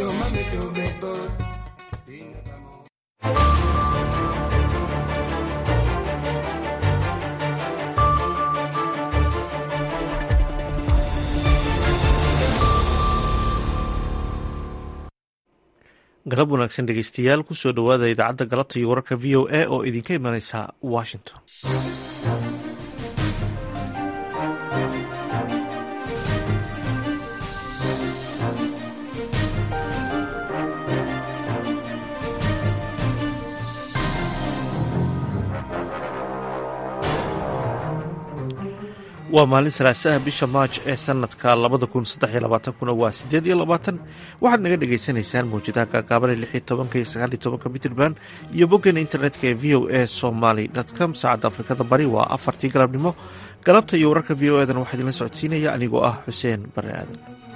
galab wanaagsan dhegeystayaal kusoo dhowaada idaacadda galabta iyo wararka v o a oo idinka imanaysa washington waa maalin salaasaha bisha maaj ee sanadka labada kun saddex iyo labaatankuna waa sideed iyo labaatan waxaad naga dhagaysanaysaan mawjadaha gaagaaban lix iyo tobanka iyo sagaal iyo tobanka mitrband iyo boggeena internetka ee v o a somaly com saacadda afrikada bari waa afartii galabnimo galabta iyo wararka v o edan waxaa idinla socodsiinaya anigoo ah xuseen bare aadan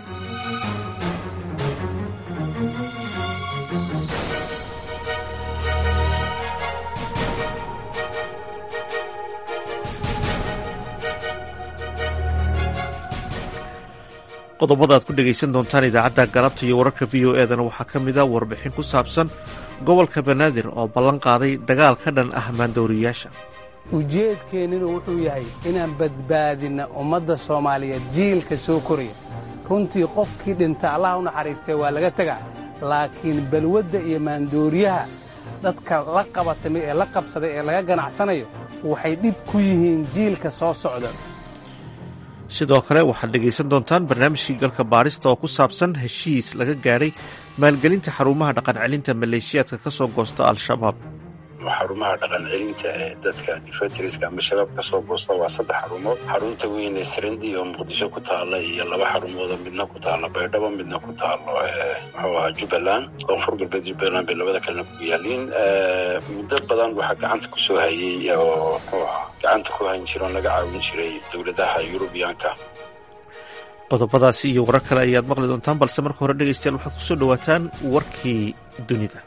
qodobada aad ku dhegaysan doontaan idaacadda galabta iyo wararka v o edana waxaa ka mid a warbixin ku saabsan gobolka banaadir oo ballan qaaday dagaal ka dhan ah maandooriyayaasha ujeedkeenninu wuxuu yahay inaan badbaadinna ummadda soomaaliyeed jiilka soo koraya runtii qofkii dhinta allaha u naxariistee waa laga tegaa laakiin balwadda iyo maandooriyaha dadka la qabatamay ee la qabsaday ee laga ganacsanayo waxay dhib ku yihiin jiilka soo socda sidoo kale waxaad dhegaysan doontaan barnaamijkii galka baadhista oo ku saabsan heshiis laga gaadhay maalgelinta xarumaha dhaqancelinta maleeshiyaadka ka soo goosta al-shabaab xarumaha dhaqan celinta ee dadka difatriska ama shabaab ka soo goosta waa saddex xarumood xarunta weyn ee srandi oo muqdisho ku taalla iyo laba xarumoodoo midna ku taalla baydhabo midna ku taallo muxuu ahaa jubbaland koonfur galbeed jubbaland bay labada kalena ku yaaliin muddo badan waxaa gacanta ku soo hayey oo muxuu ahaa gacanta ku hayn jiro on laga caawin jiray dowladaha yurubiyaanka qodobadaasi iyo warar kale ayaad maqli doontaan balse marka hore dhegaystayaal waxaad kusoo dhowaataan warkii dunida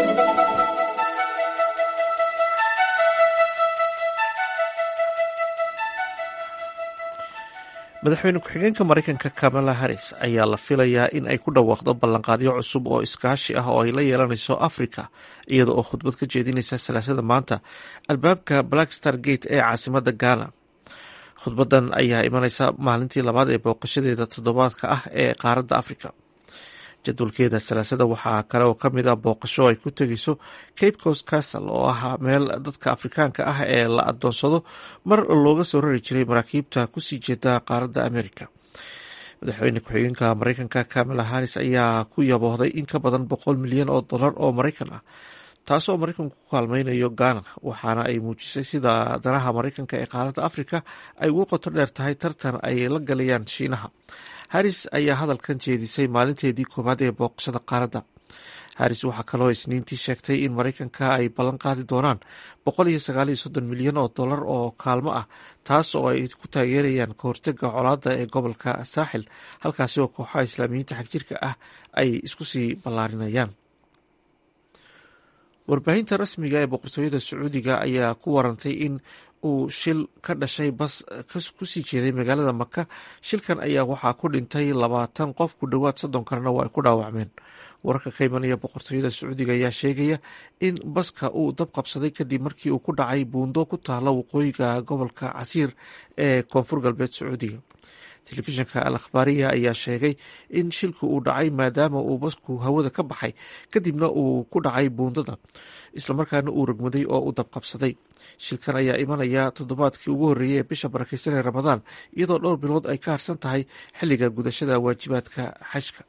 madaxweyne ku-xigeenka maraykanka kamala harris ayaa la filayaa in ay ku dhawaaqdo ballanqaadyo cusub oo iskaashi ah oo ay la yeelanayso africa iyada oo khudbad ka jeedinaysa salaasada maanta albaabka blackstar gate ee caasimada ghana khudbadan ayaa imaneysa maalintii labaad ee booqashadeeda toddobaadka ah ee qaaradda africa jadwalkeeda salaasada waxaa kale oo kamid ah booqasho ay ku tegeyso cape coast castle oo ah meel dadka afrikaanka ah ee la adoonsado mar looga soo rari jiray maraakiibta kusii jeeda qaaradda america madaxweyne ku-xigeenka mareykanka kamala harris ayaa ku yaboohday in ka badan boqol milyan oo dollar oo mareykan ah taasoo mareykanku ku kaalmeynayo ghana waxaana ay muujisay sida danaha mareykanka ee qaaradda africa ay ugu qoto dheer tahay tartan ay la galayaan shiinaha harris ayaa hadalkan jeedisay maalinteedii koowaad ee booqashada qaaradda harris waxaa kaloo isniintii sheegtay in mareykanka ay ballan qaadi doonaan boqol iyo sagaal iyo soddon milyan oo dollar oo kaalmo ah taas oo ay ku taageerayaan kahortega colaada ee gobolka saaxil halkaasi oo kooxaha islaamiyiinta xagjirka ah ay isku sii ballaarinayaan warbaahinta rasmiga ee boqortooyada sacuudiga ayaa ku warantay in uu shil ka dhashay bas kusii jeeday magaalada maka shilkan ayaa waxaa ku dhintay labaatan qof ku dhowaad soddon kalena waa ay ku dhaawacmeen wararka ka imanaya boqortooyada sacuudiga ayaa sheegaya in baska uu dab qabsaday kadib markii uu ku dhacay buundo ku taala waqooyiga gobolka casiir ee koonfur galbeed sacuudiga telefishinka al akhbaariya ayaa sheegay in shilku uu dhacay maadaama uu basku hawada ka baxay kadibna uu ku dhacay buundada islamarkaana uu rogmaday oo u dabqabsaday shilkan ayaa imanaya toddobaadkii ugu horreeyay ee bisha barakeysan ee ramadaan iyadoo dhowr bilood ay ka harsan tahay xilliga gudashada waajibaadka xajka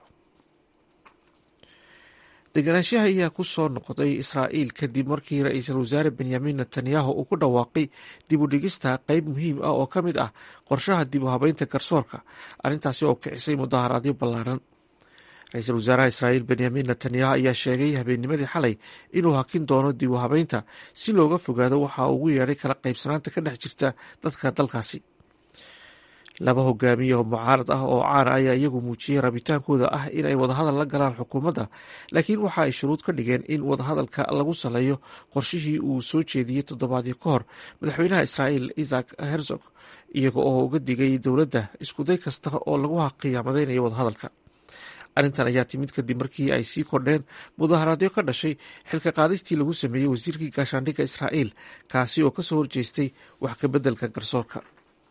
deganaanshaha ayaa ku soo noqday israa'iil kadib markii ra-iisul wasaare benyamin netanyahu uu ku dhawaaqay dib u dhigista qeyb muhiim ah oo ka mid ah qorshaha dib u habeynta garsoorka arrintaasi oo kicisay mudaharaadyo ballaaran ra-iisul wasaaraha israa'iil benyamin netanyahu ayaa sheegay habeennimadii xalay inuu hakin doono dib u habeynta si looga fogaado waxa ugu yeedhay kala qaybsanaanta ka dhex jirta dadka dalkaasi laba hogaamiye oo mucaarad ah oo caana ayaa iyagu muujiyey rabitaankooda ah in ay wadahadal la galaan xukuumadda laakiin waxa ay shuruud ka dhigeen in wadahadalka lagu saleeyo qorshihii uu soo jeediyey toddobaadyo ka hor madaxweynaha israa'iil isaac herzog iyaga oo uga digay dowladda iskuday kasta oo lagu qiyaamadeynaya wadahadalka arrintan ayaa timid kadib markii ay sii kordheen mudaharaadyo ka dhashay xilka qaadistii lagu sameeyey wasiirkii gaashaandhigga israa'iil kaasi oo kasoo horjeestay wax ka beddelka garsoorka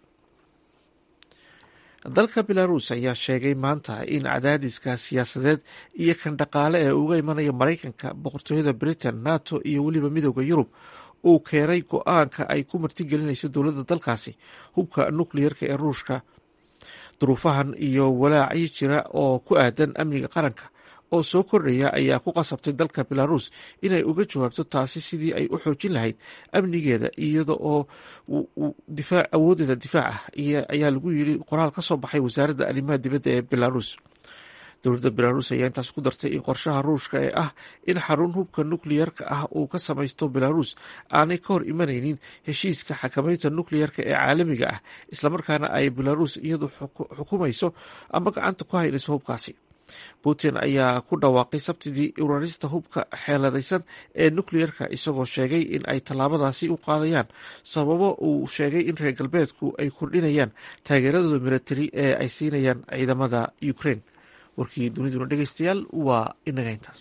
dalka belarus ayaa sheegay maanta in cadaadiska siyaasadeed iyo kan dhaqaale ee uga imanaya maraykanka boqortooyada britain nato iyo weliba midooda yurub uu keenay go-aanka ay ku martigelinayso dowladda dalkaasi hubka nukliyerka ee ruushka duruufahan iyo walaacyo jira oo ku aadan amniga qaranka oo soo kordhaya ayaa ku qasabtay dalka belarus inay uga jawaabto taasi sidii ay u xoojin lahayd amnigeeda iyada oo awoodeeda difaac ah ayaa lagu yiri qoraal ka soo baxay wasaaradda arrimaha dibadda ee belarus dowladda belarus ayaa intaas ku dartay in qorshaha ruushka ee ah in xarun hubka nukliyerka ah uu ka samaysto belarus aanay ka hor imanaynin heshiiska xakameynta nukliyerka ee caalamiga ah islamarkaana ay belarus iyadu xukumayso ama gacanta ku haynayso hubkaasi putin ayaa ku dhawaaqay sabtidii urarista hubka xeeladaysan ee nukliyerka isagoo sheegay in ay tallaabadaasi u qaadayaan sababo uu sheegay in reer galbeedku ay kordhinayaan taageeradooda milatari ee ay siinayaan ciidamada ukraine warkii duniduna dhegeystayaal waa inaga intaas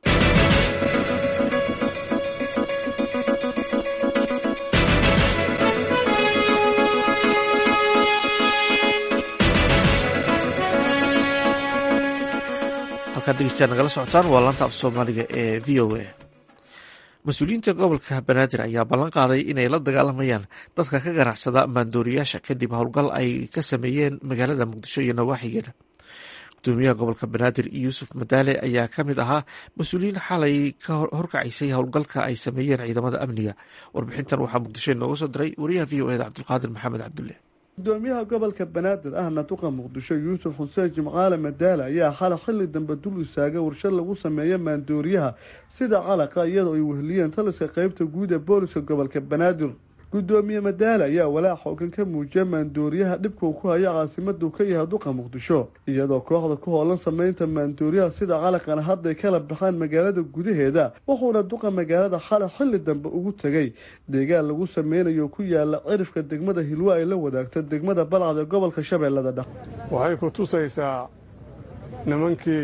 halkaan dhegeystayaal nagala socotaan waa laanta af soomaaliga ee v o a mas-uuliyiinta gobolka banaadir ayaa ballan qaaday inay la dagaalamayaan dadka ka ganacsada maandooriyaasha kadib howlgal ay ka sameeyeen magaalada muqdisho iyo nawaaxigeeda gudoomiyaha gobolka banaadir yuusuf madaale ayaa ka mid ahaa mas-uuliyiin xalay ka horkacaysay howlgalka ay sameeyeen ciidamada amniga warbixintan waxaa muqdisho inooga soo diray wariyaha v o eda cabdulqaadir maxamed cabdulle gudoomiyaha gobolka banaadir ahna duqa muqdisho yuusuf xuseen jimcaale madaale ayaa xalay xilli dambe dul istaagay warshad lagu sameeyo maandooriyaha sida calaqa iyadoo ay weheliyeen taliska qeybta guud ee booliska gobolka banaadir gudoomiye madaale ayaa walaac xoogan ka muujiya maandooriyaha dhibkuu ku haya caasimaduu ka yahay duqa muqdisho iyadoo kooxda ku hoolan sameynta maandooriyaha sida calaqana hadday kala baxaan magaalada gudaheeda wuxuuna duqa magaalada xalay xilli dambe ugu tegay deegaan lagu sameynayo ku yaala cirifka degmada hilwa ay la wadaagto degmada balcad ee gobolka shabeellada dhex waxay ku tusaysaa nimankii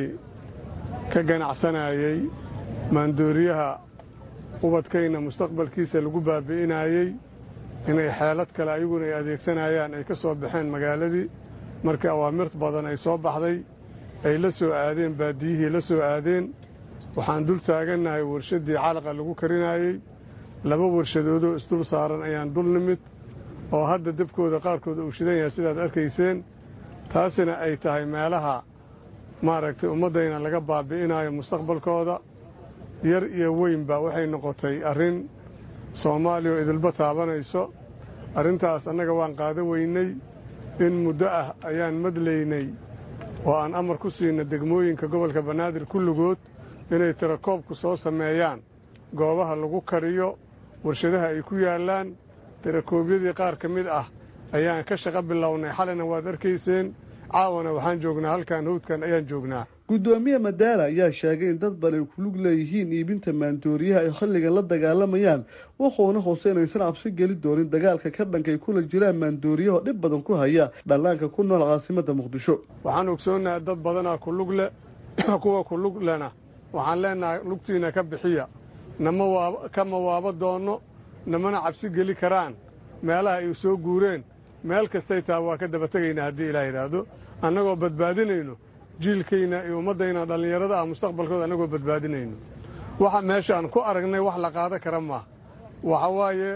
ka ganacsanayey maandooriyaha ubadkayna mustaqbalkiisa lagu baabi'inayey inay xeelad kale ayaguna ay adeegsanayaan ay ka soo baxeen magaaladii markii awaamirt badan ay soo baxday ay la soo aadeen baadiyihii la soo aadeen waxaan dul taagannahay warshaddii calaqa lagu karinayey laba warshadoodoo isdul saaran ayaan dul nimid oo hadda debkooda qaarkood uu shidan yahay sidaad arkayseen taasina ay tahay meelaha maaragtay ummaddayna laga baabi'inayo mustaqbalkooda yar iyo weynba waxay noqotay arrin soomaaliya oo idilba taabanayso arrintaas annaga waan qaada weynay in muddo ah ayaan madlaynay oo aan amar ku siinna degmooyinka gobolka banaadir kulligood inay tirakoobku soo sameeyaan goobaha lagu kariyo warshadaha ay ku yaallaan tirakoobyadii qaar ka mid ah ayaan ka shaqo bilownay xalina waad arkayseen caawana waxaan joognaa halkan hawdkan ayaan joognaa gudoomiye madaala ayaa sheegay in dad badan ay kulug leeyihiin iibinta maandooriyaha ay xilligan la dagaalamayaan wuxuuna hose inaysan cabsi geli doonin dagaalka ka dhankay kula jiraan maandooriyaho dhib badan ku haya dhallaanka ku nool caasimada muqdisho waxaan ogsoonnahay dad badanaa kulug le kuwa kulug lena waxaan leenahay lugtiina ka bixiya nama kama waaba doonno namana cabsi geli karaan meelaha ay soo guureen meel kastay taha waa ka daba tegaynaa haddii ilaah yidhaahdo annagoo badbaadinayno jiilkayna iyo ummaddayna dhallinyarada ah mustaqbalkooda annagoo badbaadinayno waxa meesha aan ku aragnay wax la qaada kara maaha waxa waaye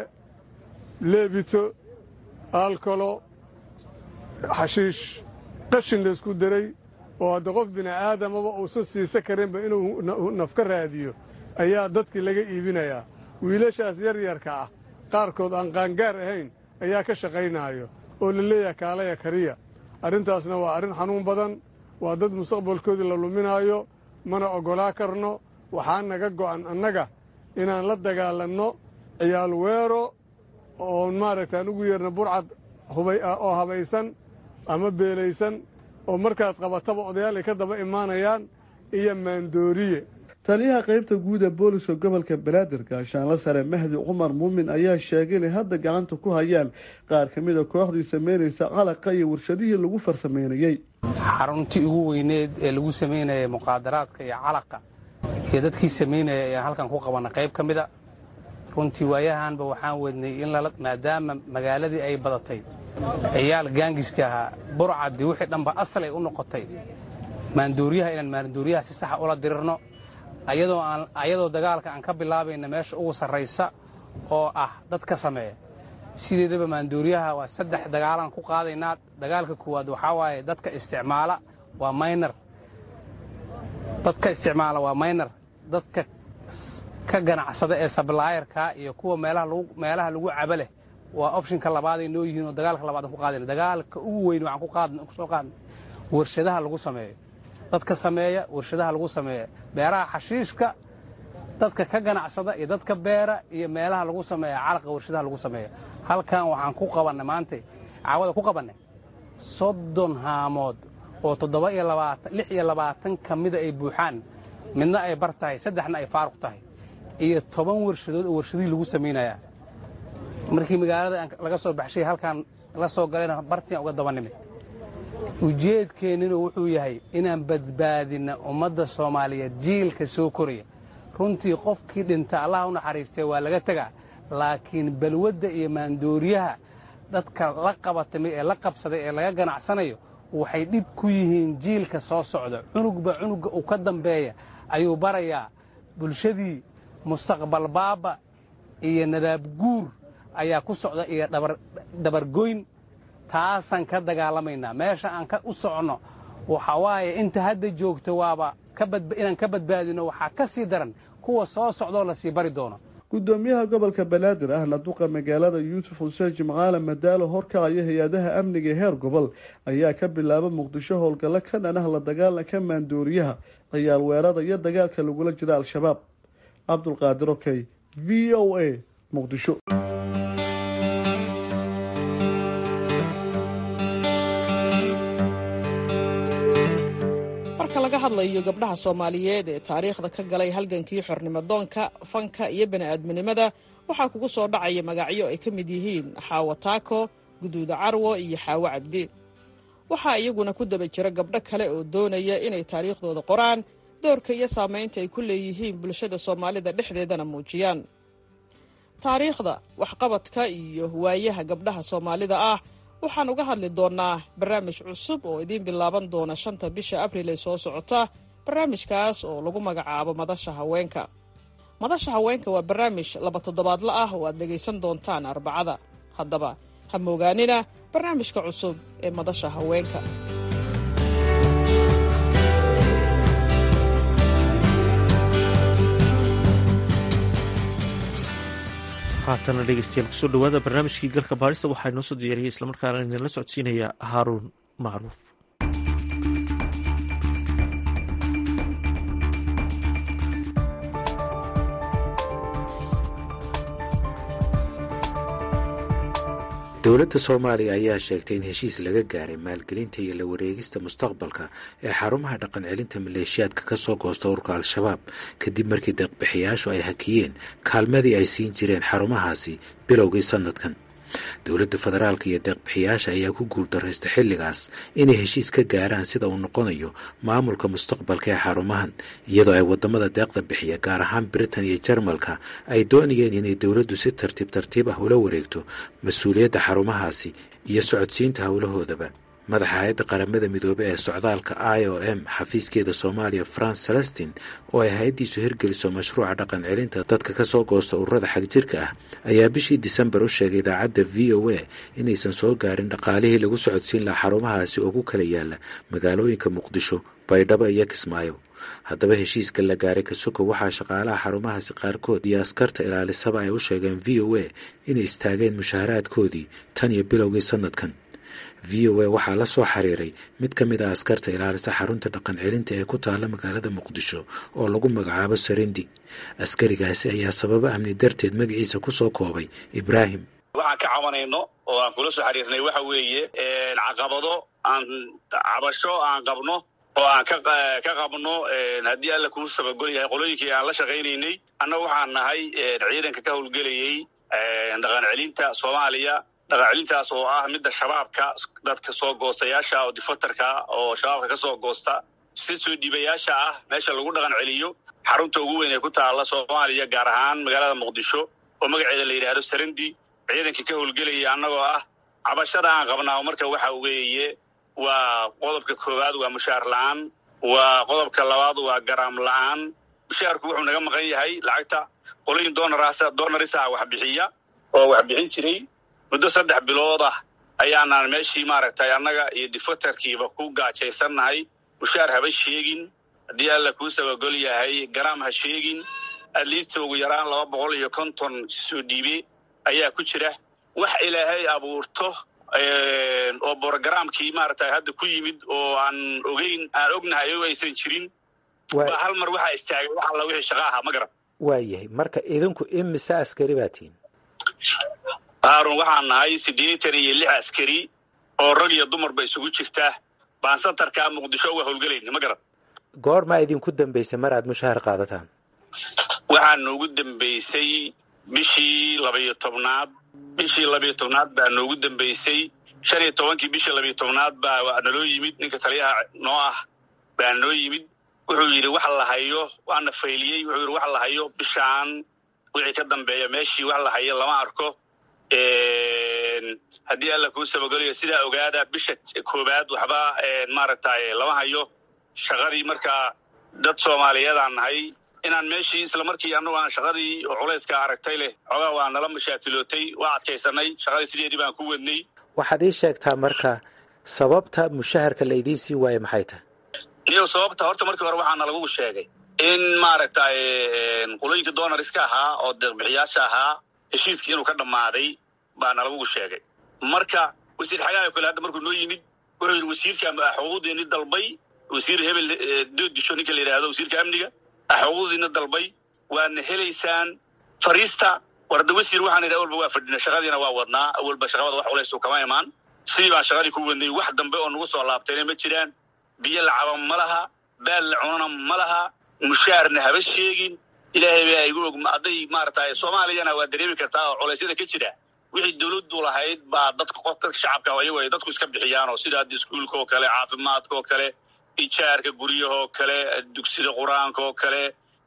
leebito aalkolo xashiish qashin laysku daray oo hadda qof bini'aadamaba uusan siisa karinba inuu naf ka raadiyo ayaa dadkii laga iibinayaa wiilashaas yaryarka ah qaarkood aan qaangaar ahayn ayaa ka shaqaynaayo oo la leeyahay kaalaya kariya arrintaasna waa arrin xanuun badan waa dad mustaqbalkoodii la luminaayo mana oggolaa karno waxaa naga go'an annaga inaan la dagaalanno ciyaal weero oon maaragta aan ugu yeerno burcad oo habaysan ama beelaysan oo markaad qabataba odayaal ay ka daba imaanayaan iyo maandooriye taliyaha qeybta guud ee booliska gobolka banaadir gaashaanla sare mahdi cumar muumin ayaa sheegay inay hadda gacanta ku hayaan qaar ka mid a kooxdii sameynaysa calaqa iyo warshadihii lagu farsameynayey xaruntii ugu weyneed ee lagu samaynayay muqaadaraadka iyo calaqa iyo dadkii samaynaya ayaan halkan ku qabana qayb ka mida runtii waayahanba waxaan wadnay in maadaama magaaladii ay badatay ciyaal gaangiska ahaa burcadii wixii dhanba asal ay u noqotay maanduuriyaha inaan maanduuriyaha si saxa ula dirirno ayadoo dagaalka aan ka bilaabayna meesha ugu sarraysa oo ah dadka sameeya sideedaba maanduuriyaha waa saddex dagaalaan ku qaadaynaa dagaalka koowaad waxaa waaye dadka isticmaala waa maynar dadka isticmaala waa maynar dadka ka ganacsada ee sablaayarka iyo kuwa meelaha lagu caba leh waa opshinka labaaday noo yihiin oo dagaalka labaad aan ku qaadayna dagaalka ugu weyn waxaan kusoo qaadna warshadaha lagu sameeyo dadka sameeya warshadaha lagu sameeya beeraha xashiishka dadka ka ganacsada iyo dadka beera iyo meelaha lagu sameeya calaqa warshadaha lagu sameeya halkan waxaan ku qabannay maanta caawada ku qabannay soddon haamood oo toddoba iyo labaatan lix iyo labaatan ka mida ay buuxaan midna ay bar tahay saddexna ay faaruq tahay iyo toban warshadood oo warshadihii lagu samaynayaa markii magaalada laga soo baxshay halkaan la soo galayna bartian uga daba nimid ujeedkeenninu wuxuu yahay inaan badbaadinna ummadda soomaaliyeed jiilka soo koraya runtii qofkii dhinta allah u naxariistay waa laga tegaa laakiin balwadda iyo maandooriyaha dadka la qabatamay ee la qabsaday ee laga ganacsanayo waxay dhib ku yihiin jiilka soo socda cunugba cunugga uu ka dambeeya ayuu barayaa bulshadii mustaqbal baaba iyo nadaab guur ayaa ku socda iyo dabargoyn taasaan ka dagaalamaynaa meesha aan u soconno waxa waaye inta hadda joogto waaba inaan ka badbaadino waxaa ka sii daran kuwa soo socdoo lasii bari doono gudoomiyaha gobolka banaadir ahna duqa magaalada yuusuf xuseen jimcaale madaalo horkacaya hay-adaha amniga ee heer gobol ayaa ka bilaaba muqdisho howlgallo ka dhan ah la dagaalanka maandooriyaha ciyaal weerada iyo dagaalka lagula jira al-shabaab cabdulqaadir okey v o a muqdisho marka laga hadlayo gabdhaha soomaaliyeed ee taariikhda ka galay halgankii xornimadoonka fanka iyo bani'aadminimada waxaa kugu soo dhacaya magacyo ay ka mid yihiin xaawo taako guduuda carwo iyo xaawo cabdi waxaa iyaguna ku daba jira gabdho kale oo doonaya inay taariikhdooda qoraan doorka iyo saamaynta ay ku leeyihiin bulshada soomaalida dhexdeedana muujiyaan taariikhda waxqabadka iyo waayaha gabdhaha soomaalida ah waxaan uga hadli doonnaa barnaamij cusub oo idiin bilaaban doona shanta bisha abriil ee soo socota barnaamijkaas oo lagu magacaabo madasha haweenka madasha haweenka waa barnaamij laba toddobaadla ah oo aad dhegaysan doontaan arbacada haddaba ha moogaanina barnaamijka cusub ee madasha haweenka haatana dhegeystayaal kusoo dhawaada barnaamijkii galka baarista waxaa inoo soo diyaariyay islamarkaana idinla socodsiinaya haaruun macruuf dowladda soomaaliya ayaa sheegtay in heshiis laga gaaray maalgelinta iyo la wareegista mustaqbalka ee xarumaha dhaqan celinta maleeshiyaadka ka soo goosta urka al-shabaab kadib markii deeqbixiyaashu ay hakiyeen kaalmadii ay siin jireen xarumahaasi bilowgii sannadkan dowladda federaalka iyo deeqbixiyaasha ayaa ku guuldaraysta xilligaas inay heshiis ka gaaraan sida uu noqonayo maamulka mustaqbalka ee xarumahan iyadoo ay wadamada deeqda bixiya gaar ahaan britain iyo jarmalka ay doonayeen inay dowladdu si tartiib tartiib ah ula wareegto mas-uuliyadda xarumahaasi iyo socodsiinta howlahoodaba madaxa hay-adda qaramada midoobe ee socdaalka i o m xafiiskeeda soomaaliya france celestin oo ay hay-addiisu hirgeliso mashruuca dhaqan celinta dadka ka soo goosta ururada xagjirka ah ayaa bishii disembar u sheegay idaacadda v o a inaysan soo gaarin dhaqaalihii lagu socodsiin lahaa xarumahaasi oo ku kala yaala magaalooyinka muqdisho baydhabo iyo kismaayo haddaba heshiiska la gaaray kasoko waxaa shaqaalaha xarumahaasi qaarkood iyo askarta ilaalisaba ay u sheegeen v o a inay istaageen mushaaharaadkoodii tan iyo bilowgii sannadkan v o a waxaa la soo xiriiray mid ka mid a askarta ilaalisa xarunta dhaqan celinta ee ku taalla magaalada muqdisho oo lagu magacaabo sarindi askarigaasi ayaa sababo amni darteed magaciisa ku soo koobay ibraahim waxaan ka cabanayno oo aan kula soo xiriirnay waxa weeye caqabado aan cabasho aan qabno oo aan ka ka qabno haddii alla kuu sabagol yahay qolooyinkii aan la shaqaynaynay annaga waxaan nahay ciidanka ka howlgelayey dhaqan celinta soomaaliya dhaqan celintaas oo ah midda shabaabka dadka soo goostayaasha oo difatarka oo shabaabka ka soo goosta si soo dhiibayaasha ah meesha lagu dhaqan celiyo xarunta ugu weyn ee ku taalla soomaaliya gaar ahaan magaalada muqdisho oo magaceeda la yidhaahdo sarandi ciidankii ka howlgelaya annagoo ah cabashada aan qabnaa marka waxa weeye waa qodobka koowaad waa mushaar la-aan waa qodobka labaad waa garaam la-aan mushaarku wuxuu naga maqan yahay lacagta qolooyin doonarasa doonarisa wax bixiya oo wax bixin jiray muddo saddex bilood ah ayaanaan meeshii maaragtay annaga iyo difatarkiiba ku gaajaysannahay mushaar haba sheegin haddii alla kuu sabagol yahay garaam ha sheegin atleast ugu yaraan laba boqol iyo konton soo dhiibe ayaa ku jira wax ilaahay abuurto oo brogramkii maaragtay hadda ku yimid oo aan ogeyn aan ognahay o aysan jirin waa hal mar waxaa istaagay wax alla wixii shaqa ahaa ma garan waayahay marka idinku imise askari baa tihin haarun waxaan nahay siddeetan iyo lix askari oo rag iyo dumarba isugu jirta baan santarkaa muqdisho uga howlgelayna ma garan goormaa idinku dambaysay mar aad mushaahar qaadataan waxaa noogu dambaysay bishii labayo tobnaad bishii labayo tobnaad baa noogu dambaysay shan iyo tobankii bishii labayo tobnaad baa naloo yimid ninka taliyaha noo ah baa noo yimid wuxuu yidhi wax la hayo waana fayliyey wuxuu yidhi wax la hayo bishaan wixii ka dambeeya meeshii wax la hayo lama arko haddii alla kuu sabagolayo sidaa ogaada bisha koowaad waxba maaragtay lama hayo shaqadii markaa dad soomaaliyeedaan nahay inaan meeshii isla markii annagu aan shaqadii oo culayska aragtay leh xoogaa waa nala mashaakilootay waa adkaysanay shaqadii sideedii baan ku wadnay waxaad ii sheegtaa marka sababta mushaharka la idiin sii waaye maxay tahay niyo sababta horta markii hore waxaana lagu sheegay in maaragtay qolooyinka doonariska ahaa oo deeqbixiyaasha ahaa heshiiskii inuu ka dhammaaday baana lagu sheegay marka wasiir xagaayo kale hadda markuu noo yimid wuxuu yidhi wasiirka xuquuqdeeni dalbay wasiir hebel doodisho ninka la yidhaahdo wasiirka amniga xuquuqdiina dalbay waadna helaysaan fariista warda wasiir waxaan idhaha awalba waa fadhina shaqadiina waa wadnaa awalba shaqabada wax culays kama imaan sidii baan shaqadii ku wadnay wax dambe oo nagu soo laabtayna ma jiraan biyo lacaba ma laha baal la cunana ma laha mushaarna haba sheegin ilaahay baa igu og hadday maaragtay soomaaliyana waa dareemi kartaa oo culeysyada ka jira wixii dawladdu lahayd baa dadka qof dadka shacabka ayagu ay dadku iska bixiyaan oo sida hadda iskuulka oo kale caafimaadka oo kale ijaarka guryaha oo kale dugsida qur-aanka oo kale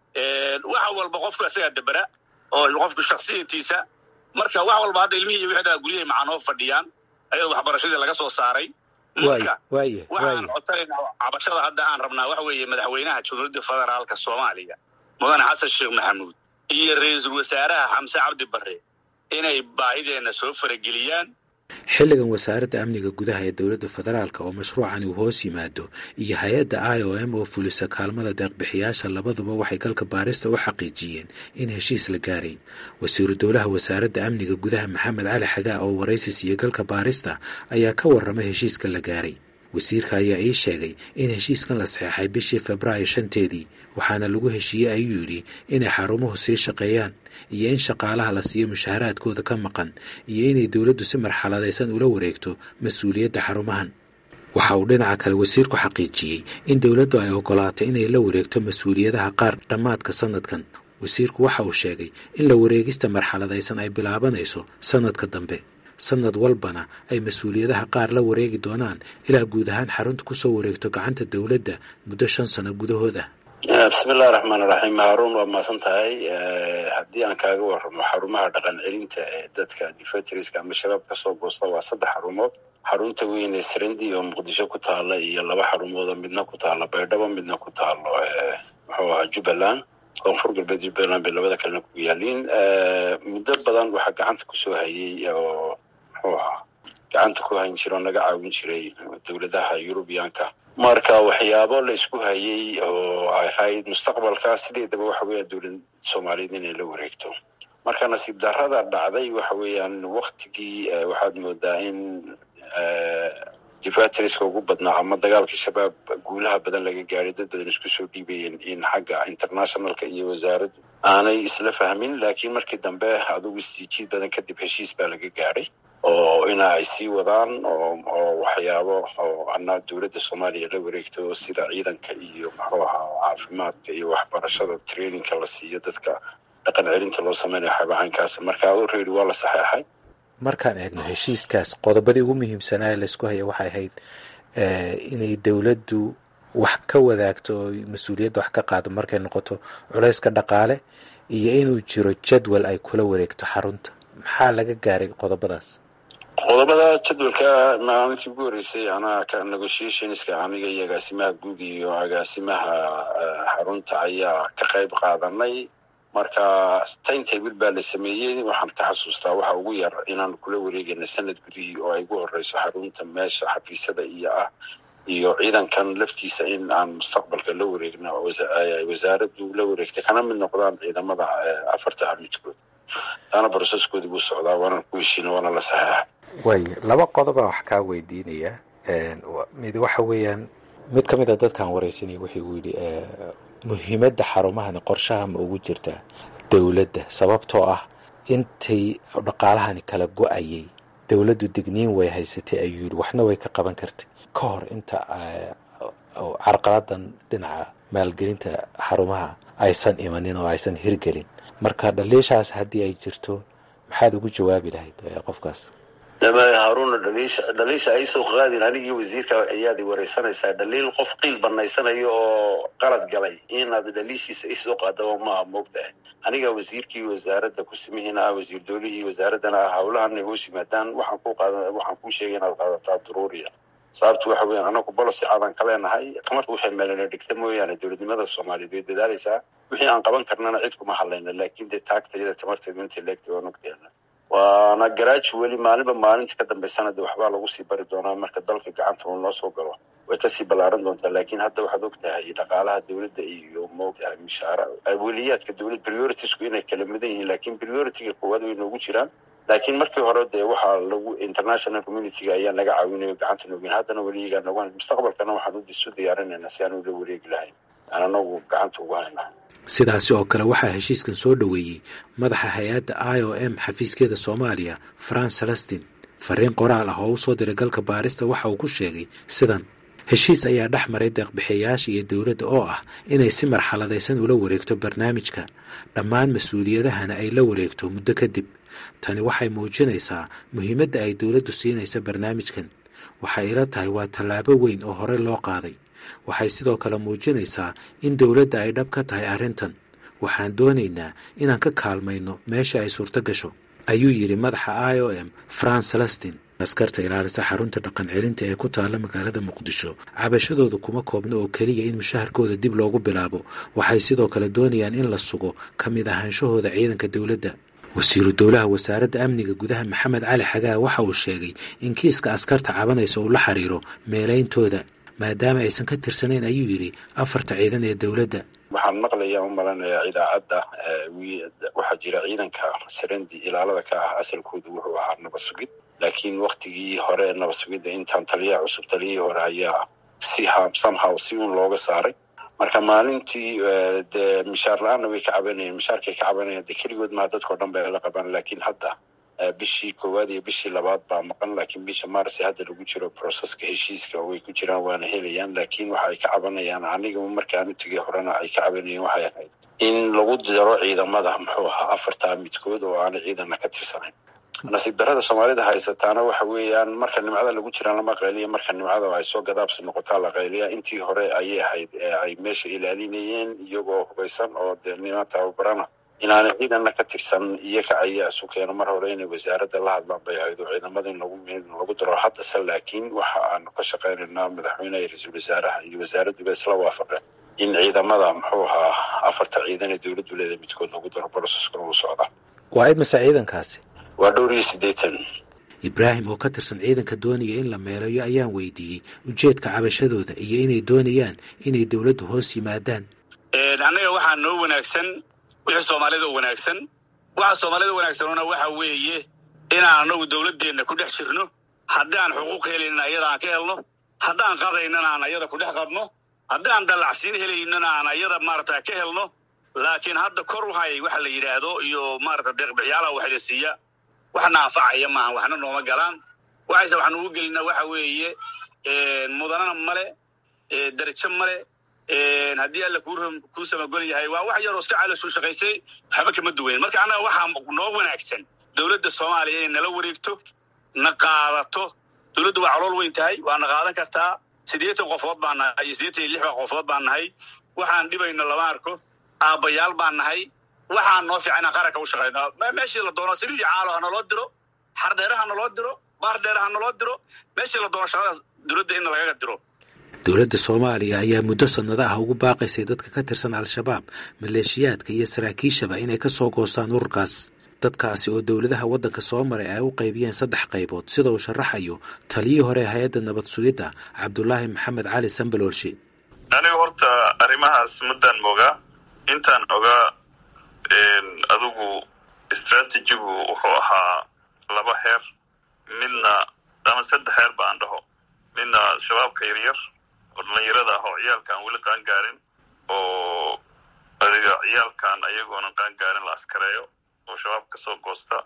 wax walba qofku isagaa dabera oo qofku shaksiyatiisa marka wax walba hadda ilmihii iyo wixii dhaa guryahay macanoo fadhiyaan ayadoo waxbarashadii laga soo saaray marka waxaan codsanaynaa cabashada hadda aan rabnaa waxa weeye madaxweynaha jamhuuriyadda federaalka soomaaliya mudane xasan sheekh maxamuud iyo ra-iisul wasaaraha xamse cabdi barre inay baahideenna soo farageliyaan xilligan wasaaradda amniga gudaha ee dowladda federaalk oo mashruucani uu hoos yimaado iyo hay-adda i o m oo fulisa kaalmada deeqbixiyaasha labaduba waxay galka baarista u xaqiijiyeen in heshiis la gaaray wasiiru dowlaha wasaaradda amniga gudaha maxamed cali xagaa oo waraysi siiye galka baarista ayaa ka warramay heshiiska la gaaray wasiirka ayaa ii sheegay in heshiiskan la saxeexay bishii febraayo shanteedii waxaana lagu heshiiyey ayuu yidhi inay xarumuhu sii shaqeeyaan iyo in shaqaalaha la siiyo mushaharaadkooda ka maqan iyo inay dowladdu si marxaladaysan ula wareegto mas-uuliyadda xarumahan waxa uu dhinaca kale wasiirku xaqiijiyey in dowladdu ay ogolaatay inay la wareegto mas-uuliyadaha qaar dhammaadka sanadkan wasiirku waxa uu sheegay in la wareegista marxaladaysan ay bilaabanayso sanadka dambe sanad walbana ay mas-uuliyadaha qaar la wareegi doonaan ilaa guud ahaan xarunta ku soo wareegto gacanta dowladda muddo shan sano gudahood ah bismillahi raxmaan raxiim haaruun waa mahadsan tahay haddii aan kaaga warramo xarumaha dhaqan celinta ee dadka difatriska ama shabaab ka soo goosta waa saddex xarumood xarunta weyn ee srandi oo muqdisho ku taala iyo laba xarumoodoo midna ku taalo baydhabo midna ku taalo muxuu ahaa jubbaland koonfur galbeed jubbaland bay labada kalena ku yaaliin muddo badan waxaa gacanta kusoo hayay oo muxuu ahaa gacanta ku hayn jira oo naga caawin jiray dowladaha yurubiyaanka marka waxyaabo la isku hayay oo ahayd mustaqbalka sideedaba waxa weeyaan dowlad soomaaliyeed inay la wareegto marka nasiib darrada dhacday waxa weeyaan waktigii waxaad moodaa in difatriska ugu badnaa ama dagaalkii shabaab guulaha badan laga gaadhay dad badan isku soo dhiibayeen in xagga internationalka iyo wasaaraddu aanay isla fahmin laakiin markii dambe adugu isjiid badan kadib heshiis baa laga gaadhay oo ina ay sii wadaan oo waxyaabo oo ana dowladda soomaaliya la wareegto sida ciidanka iyo muxuu ahaa caafimaadka iyo waxbarashada trainingka la siiyo dadka dhaqan celinta loo sameynayo xabacankaas marka already waa la saxeexay markaan eegno heshiiskaas qodobadii ugu muhiimsanaa ee laysku haya waxay ahayd inay dowladdu wax ka wadaagto oo mas-uuliyadda wax ka qaado markay noqoto culayska dhaqaale iyo inuu jiro jadwal ay kula wareegto xarunta maxaa laga gaaray qodobadaas qodobada jadwalka maalintii ugu horreysay anaa ka negotiationska aniga iyo agaasimaha guud iyo agaasimaha xarunta ayaa ka qayb qaadanay marka timetable baa la sameeyey waxaan ka xasuustaa waxa ugu yar inaan kula wareegayna sanad gudihii oo ay ugu horeyso xarunta meesha xafiisyada iyo ah iyo ciidankan laftiisa in aan mustaqbalka la wareegno wasaaraddu la wareegtay kana mid noqdaan ciidamada afarta midkood taana broseskoodii buu socdaa waana ku heshiina waana la saxeexa waaya laba qodobaa wax kaa weydiinaya mid waxa weeyaan mid ka mid a dadkaan wareysanaya wuxuu igu yidhi muhiimadda xarumahani qorshaha ma ugu jirtaa dowladda sababtoo ah intay dhaqaalahani kala go-ayay dowladdu digniin way haysatay ayuu yidhi waxna way ka qaban kartay ka hor inta carqaladan dhinaca maalgelinta xarumaha aysan imanin oo aysan hirgelin marka dhaliishaas haddii ay jirto maxaad ugu jawaabi lahayd qofkaas haaruna dhaliisha dhaliisha ay soo qaadin anigii wasiirka ayaad wareysanaysaa dhaliil qof qiil banaysanayo oo qalad galay inaad dhaliishiisa isoo qaadaba maaha moogtahay aniga wasiirkii wasaaradda kusimihiina ah wasiir doolihii wasaaraddana ah howlahan hoos yimaadaan waxaan ku qaada waxaan kuu sheegay inaad qaadataa daruuriya sababtu waxa weeyaan anagu bolosi aadan ka leenahay tamarta waxay meelana dhigta mooyaane dowladnimada soomaaliyeed way dadaalaysaa wixii aan qaban karnana cid kuma hadlayna laakiin dee taagtayada tamarteedu intay leegtay waan ogteena waana garaaji weli maalinba maalinta ka dambaysana de waxbaa lagu sii bari doonaa marka dalka gacanta uu noo soo galo way kasii ballaaran doontaa laakiin hadda waxaad og tahay dhaqaalaha dowladda iyo moogtahay mishaara aweliyaadka dowlad prioritiesku inay kala mudan yihiin laakiin prioritiga koowaad way noogu jiraan laakiin markii hore dee waxaa lagu international communityga ayaa naga caawinayo gacanta noogin haddana weligaa nogan mustaqbalkana waxaan isu diyaarinaynaa si aan ula wareegi lahayn aan anagu gacanta ugu hayna sidaasi oo kale waxaa heshiiskan soo dhoweeyey madaxa hay-adda i o m xafiiskeeda soomaaliya france celestin fariin qoraal ah oo u soo diray galka baarista waxa uu ku sheegay sidan heshiis ayaa dhex maray deeqbixiyayaasha iyo dowladda oo ah inay si marxaladaysan ula wareegto barnaamijka dhammaan mas-uuliyadahana ay la wareegto muddo kadib tani waxay muujinaysaa muhiimadda ay dowladdu siinaysa barnaamijkan waxay ila tahay waa tallaabo weyn oo hore loo qaaday waxay sidoo kale muujinaysaa in dowladda ay dhab ka tahay arrintan waxaan doonaynaa inaan ka kaalmayno meesha ay suurto gasho ayuu yidhi madaxa i o m france celestin askarta ilaalisa xarunta dhaqan celinta ee ku taalla magaalada muqdisho cabashadooda kuma koobna oo keliya in mushaharkooda dib loogu bilaabo waxay sidoo kale doonayaan in la sugo ka mid ahaanshahooda ciidanka dowladda wasiiru dowlaha wasaaradda amniga gudaha maxamed cali xagaa waxa uu sheegay in kiiska askarta cabanaysa uu la xiriiro meelayntooda maadaama aysan ka tirsanayn ayuu yidhi afarta ciidan ee dowladda waxaan maqlayaa u malanayaa idaacadda waxaa jira ciidanka sarendi ilaalada ka ah asalkoodu wuxuu ahaa nabad sugid laakiin waktigii hore ee nabad sugidda intaan taliyaha cusub taliyihii hore ayaa si somehow si uun looga saaray marka maalintii dee mishaar la-aanna way ka cabanayeen mishaarkay ka cabanayeen dee keligood maha dadkao dhan bay la qabaan laakiin hadda bishii koowaad iyo bishii labaad baa maqan laakiin bisha mars hadda lagu jiro proceska heshiiska way ku jiraan waana helayaan laakiin waxa ay ka cabanayaan aniga markaan u tegay horena ay ka cabanayeen waxay ahayd in lagu daro ciidamada muxuu ahaa afartaa midkood oo aanay ciidanna ka tirsanayn nasiib darrada soomaalida haysataana waxa weeyaan marka nimcada lagu jiraan lama qayliya marka nimcada ay soo gadaabsi noqotaa la qayliya intii hore ayay ahayd ay meesha ilaalinayeen iyagoo hubaysan oo dee niman tababarana inaanay ciidanna ka tirsan iyaga ayaa isu keeno mar hore inay wasaaradda la hadlaan bay ahayd oo ciidamada in lagu lagu daro haddase laakiin waxa aanu ka shaqaynaynaa madaxweyneha iyo ra-iisul wasaaraha iyo wasaaradduba isla waafaqeen in ciidamada muxuu ahaa afarta ciidan ee dowladdu leedahay midkood lagu daro broseska lagu socda waa imase ciidankaasi waa dhowr iyo siddeetan ibraahim oo ka tirsan ciidanka doonaya in la meelayo ayaan weydiiyey ujeedka cabashadooda iyo inay doonayaan inay dowladdu hoos yimaadaan annaga waxaa noo wanaagsan wixii soomaalida u wanaagsan waxa soomaalida wanaagsanuna waxa weeye inaan anagu dowladdeenna ku dhex jirno haddaan xuquuq helaynin ayada aan ka helno haddaan qadaynana aan ayada ku dhex qabno haddaan dallacsiin helaynana aan ayada maarata ka helno laakiin hadda kor wahay waxa la yidhaahdo iyo maarata deeqbixiyaalaha waxla siiya waxna anfacaya maaha waxna nooma galaan waxayse waxaan ugu gelinaa waxa weeye mudanana male darajo male haddii alla kuu samagol yahay waa wax yaroo iska caloshu shaqaysay waxba kama duwayn marka annaga waxaa noo wanaagsan dowladda soomaaliya inay nala wareegto na qaadato dowladdu waa calool weyn tahay waa na qaadan kartaa siddeetan qofood baan nahay iyo siddeetan iyo lix baa qofood baan nahay waxaan dhibayno lama arko aabbayaal baan nahay waxaan noo fiican inaan qaranka u shaqayno meeshii la doono saliid iyo caalo ha naloo diro xardheere ha naloo diro baar dheere ha naloo diro meeshii la doono shaqadaas dowladda in lagaga diro dowladda soomaaliya ayaa muddo sannado ah ugu baaqaysay dadka ka tirsan al-shabaab maleeshiyaadka iyo saraakiishaba inay ka soo goostaan ururkaas dadkaasi oo dowladaha waddanka soo maray ay u qaybiyeen saddex qaybood sida uu sharaxayo taliyii hore hay-adda nabad sugidda cabdulaahi maxamed cali sambaloolshe aniga horta arrimahaas muddaan mogaa intaan ogaa adigu istraatijigu wuxuu ahaa laba heer midna ama saddex heer ba aan dhaho midna shabaabka yaryar oo dhallinyarada ah oo ciyaalka aan weli qaan gaarin oo adiga ciyaalkan ayagoonan qaan gaarin la askareeyo oo shabaab ka soo goosta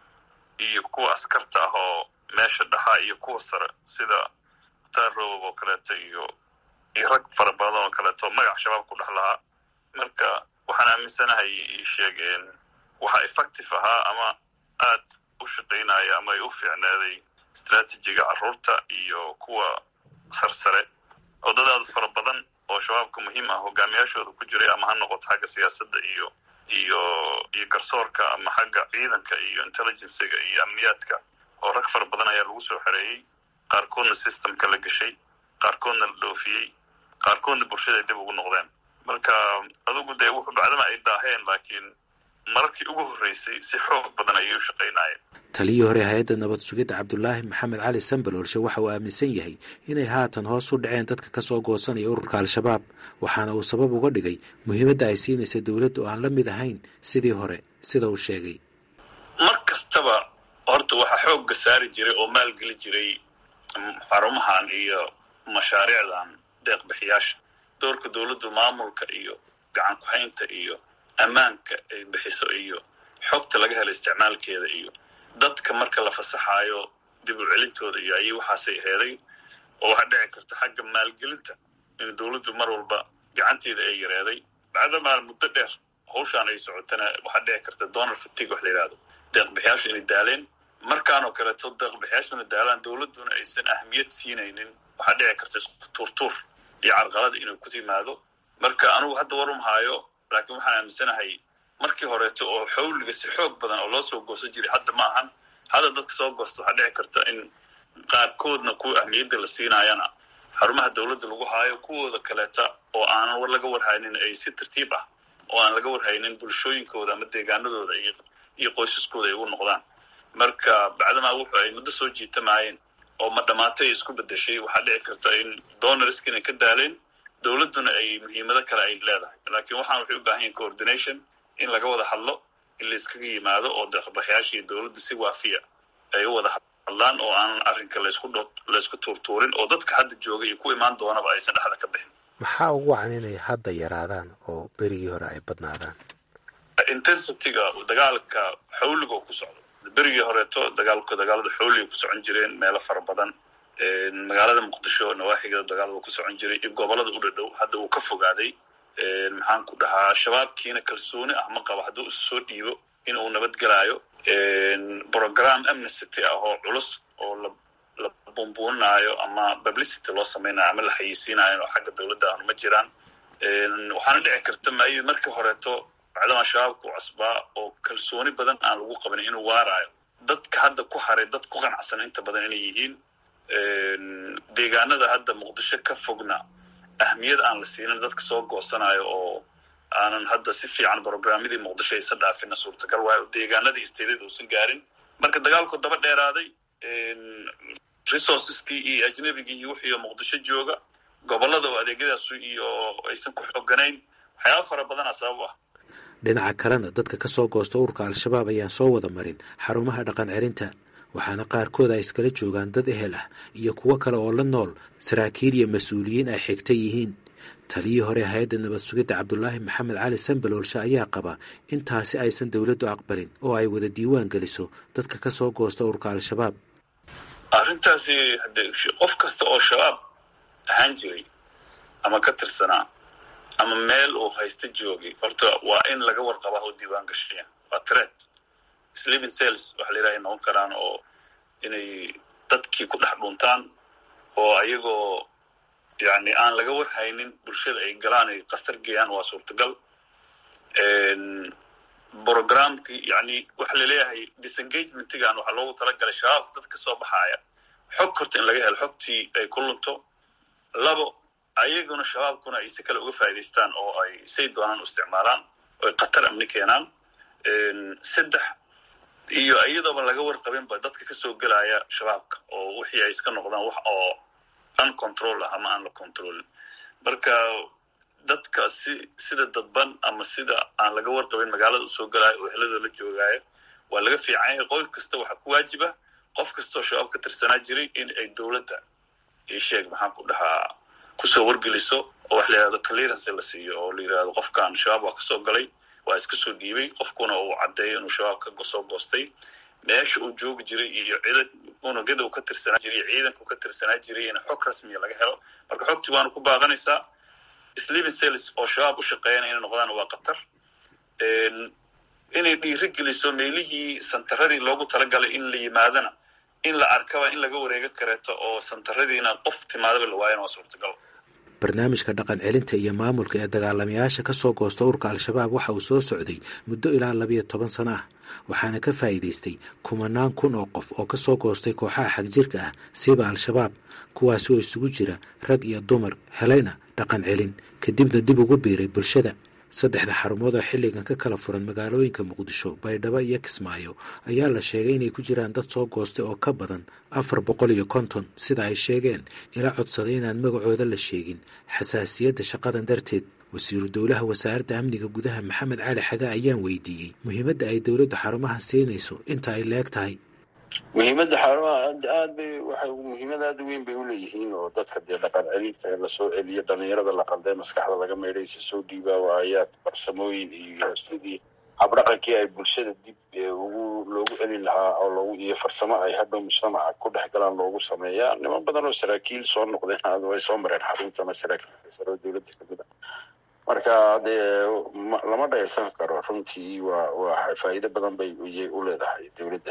iyo kuwa askarta ah oo meesha dhaxaa iyo kuwa sare sida mukhtaar robob oo kaleeto iyo iyo rag fara badan oo kaleeto magac shabaab ku dhex lahaa marka waxaan aaminsanahay sheegeen waxa effective ahaa ama aad u shaqaynaya ama ay u fiicneeday istraatijiga carruurta iyo kuwa sarsare oo dad aad fara badan oo shabaabka muhiim ah hogaamiyaashooda ku jiray ama ha noqoto xagga siyaasadda iyo iyo iyo garsoorka ama xagga ciidanka iyo intelligenciga iyo amniyaadka oo rag fara badan ayaa lagu soo xereeyey qaarkoodna systemka la geshay qaarkoodna la dhoofiyey qaarkoodna bulshada ay dib ugu noqdeen marka adugu dee wuxuu bacdama ay daaheen laakiin mararkii ugu horreysay si xoog badan ayay u shaqaynayeen taliyii hore hay-adda nabad sugidda cabdulaahi maxamed cali sambaloolshe waxa uu aaminsan yahay inay haatan hoos u dhaceen dadka ka soo goosanaya ururka al-shabaab waxaana uu sabab uga dhigay muhiimadda ay siinaysa dowladda oo aan la mid ahayn sidii hore sida uu sheegay mar kastaba horta waxaa xoogga saari jiray oo maalgeli jiray xarumahan iyo mashaariicdan deeqbixiyaasha doorka dowladdu maamulka iyo gacan ku-haynta iyo ammaanka ay bixiso iyo xogta laga helo isticmaalkeeda iyo dadka marka la fasaxaayo dib u celintooda iyo ayay waxaasay heeday oo waxaa dhici karta xagga maalgelinta in dowladdu mar walba gacanteeda ay yareeday bacdamaa muddo dheer hawshaan ay socotana waxaa dhici karta donald fatig wax la yidhahdo deeqbixiyaashu inay daaleen markaanoo kaleeto deeqbixiyaashuna daalaan dowladduna aysan ahmiyad siinaynin waxaa dhici karta isku tuurtuur iyo carqalada inuu ku timaado marka anugu hadda warum haayo laakiin waxaan aaminsanahay markii horeeto oo xawliga si xoog badan oo loo soo goosan jiray hadda ma ahan hadda dadka soo goosta waxaa dhici karta in qaarkoodna kuwa ahmiyadda la siinaayana xarumaha dowladda lagu haayo kuwooda kaleeta oo aanan war laga warhaynin ay si tartiib ah oo aan laga warhaynin bulshooyinkooda ama deegaanadooda iyo qoysaskooda ay ugu noqdaan marka bacdamaa wuxu ay muddo soo jiitamaayeen oo ma dhamaatay isku bedeshay waxaa dhici karta in donorisk inay ka daaleen dowladduna ay muhiimado kale ay leedahay laakiin waxaan waxay u baahan yahin coordination in laga wada hadlo in layskaga yimaado oo deeqbaxyaashii dowladda si waafiya ay u wada hadlaan oo aanan arrinka laysku dho laysku tuurtuurin oo dadka hadda jooga iyo ku imaan doonaba aysan dhexda ka bixin maxaa ugu wacan inay hadda yaraadaan oo berigii hore ay badnaadaan intensityga dagaalka xawliga oo ku socdo berigii horeeto dagaalku dagaalada xawliga ku socon jireen meelo fara badan magaalada muqdisho nawaaxigeeda dagaalada ku socon jiray iyo gobolada u dhadhow hadda uu ka fogaaday maxaan ku dhahaa shabaabkiina kalsooni ah ma qabo hadduu isu soo dhiibo in uu nabadgelaayo program amnesty ah oo culus oo la bumbuuninaayo ama publicity loo samaynayo ama la xayeysiinayo oo xagga dowladda ahnu ma jiraan waxaana dhici karta may markii horeeto bacdama shabaabku casbaa oo kalsooni badan aan lagu qabin inuu waaraayo dadka hadda ku haray dad ku qanacsan inta badan inay yihiin deegaanada hadda muqdisho ka fogna ahmiyad aan la siinin dadka soo goosanayo oo aanan hadda si fiican brograamyadii muqdisho aysan dhaafina suurtagal waayo deegaanadii isteedada uusan gaarin marka dagaalku daba dheeraaday resourceskii iyo ajnabigii iyo wixii muqdisho jooga gobolada oo adeegyadaas iyo aysan ku xooganayn waxyaaba fara badana sabab ah dhinaca kalena dadka ka soo goosta ururka al-shabaab ayaan soo wada marin xarumaha dhaqan celinta waxaana qaarkood ay iskala joogaan dad ehel ah iyo kuwo kale oo la nool saraakiil iyo mas-uuliyiin ay xigta yihiin taliyii hore hay-adda nabad sugidda cabdulaahi maxamed cali sambaloolshe ayaa qaba in taasi aysan dowladdu aqbalin oo ay wada diiwaan geliso dadka ka soo goosta urka al-shabaab arrintaasi haddee qof kasta oo shabaab ahaan jiray ama ka tirsanaa ama meel uu haysta joogay horta waa in laga warqabaa oo diiwaan gashaya waa tret sleeping cells waxa la yidhaha noqon karaan oo inay dadkii ku dhex dhuntaan oo ayagoo yani aan laga warhaynin bulshada ay galaan ay kastar geeyaan waa suurtagal programkii yani waxa laleeyahay disengagementigan waxaa loogu talagalay shabaabka dad ka soo baxaaya xog horta in laga helo xogtii ay ku lunto labo ayaguna shabaabkuna ay si kale uga faa'idaystaan oo ay say doonaan u isticmaalaan oo ay khatar amni keenaan saddex iyo iyadooba laga warqabinba dadka kasoo gelaya shabaabka oo wixii ay iska noqdaan wax oo uncontrol ah ama aan la controlin marka dadka si sida dadban ama sida aan laga warqabin magaalada usoo gelaayo oo heladoo la joogaayo waa laga fiican yahay qof kasta waxaa ku waajiba qof kastaoo shabaab ka tirsanaa jiray in ay dowladda ii sheeg maxaan ku dhahaa kusoo wargeliso oo wax la yihahdo clearance la siiyo oo la yidhahdo qofkan shabaab waa kasoo galay waa iska soo dhiibay qofkuna uu caddeeyo inuu shabaab ka soo goostay meesha uu joogi jiray iyo ciidan unugyada uu ka tirsanaa jiray iyo ciidanka uu ka tirsanaa jiray in xog rasmiya laga helo marka xogtii waana ku baaqanaysaa sleeping cells oo shabaab u shaqeeyana inay noqdaan waa khatar inay dhiiri geliso meelihii santaradii loogu talagalay in la yimaadana in la arkaba in laga wareega kareeto oo santaradiina qof timaadaba la waayana waa suurtagal barnaamijka dhaqan celinta iyo maamulka ee dagaalamayaasha ka soo goosta urka al-shabaab waxa uu soo socday muddo ilaa labiyo toban sano ah waxaana ka faa'iidaystay kumanaan kun oo qof oo ka soo goostay kooxaha xagjirka ah siiba al-shabaab kuwaasi oo isugu jira rag iyo dumar helayna dhaqan celin kadibna dib ugu biiray bulshada saddexda xarumood oo xilligan ka kala furan magaalooyinka muqdisho baydhabo iyo kismaayo ayaa la sheegay inay ku jiraan dad soo goostay oo ka badan afar boqol iyo konton sida ay sheegeen ila codsaday inaan magacooda la sheegin xasaasiyadda shaqadan darteed wasiiru dowlaha wasaaradda amniga gudaha maxamed cali xaga ayaan weydiiyey muhiimadda ay dowladdu xarumaha siinayso inta ay leeg tahay muhiimadda xarumaha aad bay waxay muhiimad aada u weyn bay uleeyihiin oo dadka dee dhaqan celinta ee lasoo celiyo dhalinyarada la qalday maskaxda laga meydhaysa soo dhiibaa waayaad farsamooyin iyo sidii habdhaqankii ay bulshada dib ugu loogu celin lahaa oo loogu iyo farsamo ay hadhow mujtamaca ku dhex galaan loogu sameeyaa niman badan oo saraakiil soo noqdeen way soo mareen xarunta ama saraakiil sare oo dowladda kamid a marka dee lama dhaysan karo runtii waa waa faa'iido badan bay u leedahay dowladda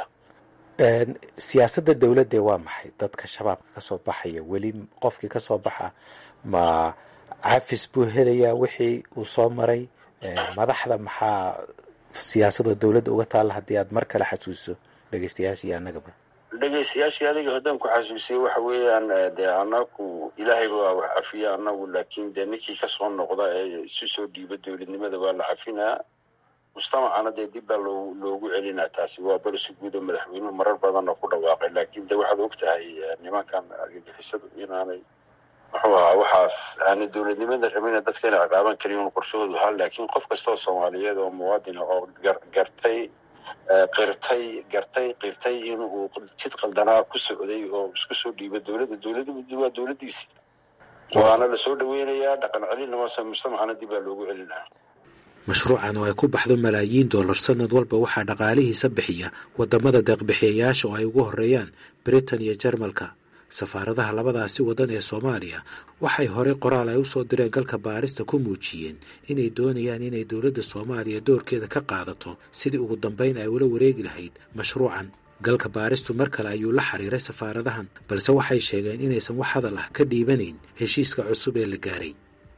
siyaasadda dowladde waa maxay dadka shabaabka ka soo baxaya weli qofkii ka soo baxa ma cafis buu helayaa wixii uu soo maray madaxda maxaa siyaasadoo dowladda uga taalla haddii aad mar kale xasuuso dhegeystayaasha iyo annagaba dhegeystayaashii adiga haddaan ku xasuusiyo waxa weeyaan dee anagu ilaahay baa wax cafiya anagu laakiin dee ninkii kasoo noqda ee isu soo dhiiba dowladnimada waa la cafinaa mujtamacana dee dib baa loo loogu celinaa taasi waa balsi guud oo madaxweynuhu marar badanna ku dhawaaqay laakiin de waxaad og tahay nimankan argagixisadu inaanay muxuu ahaa waxaas aanay dowladnimada rabina dadka inay ciqaaban karin un qorshahoodu ahaa laakiin qof kastoo soomaaliyeed oo muwaadina oo gartay qirtay gartay qirtay in uu jid qaldanaa ku socday oo isku soo dhiiba dowladda dowladda waa dowladdiisi waana lasoo dhaweynayaa dhaqan celinna maase mujtamacana dib baa loogu celinaa mashruucan oo ay ku baxdo malaayiin dollar sanad walba waxaa dhaqaalihiisa bixiya wadamada deeqbixiyayaasha oo ay ugu horeeyaan britain iyo jarmalka safaaradaha labadaasi waddan ee soomaaliya waxay horey qoraal ay usoo direen galka baarista ku muujiyeen inay doonayaan inay dowladda soomaaliya doorkeeda ka qaadato sidii ugu dambayn ay ula wareegi lahayd mashruucan galka baaristu mar kale ayuu la xiriiray safaaradahan balse waxay sheegeen inaysan wax hadal ah ka dhiibanayn heshiiska cusub ee la gaaray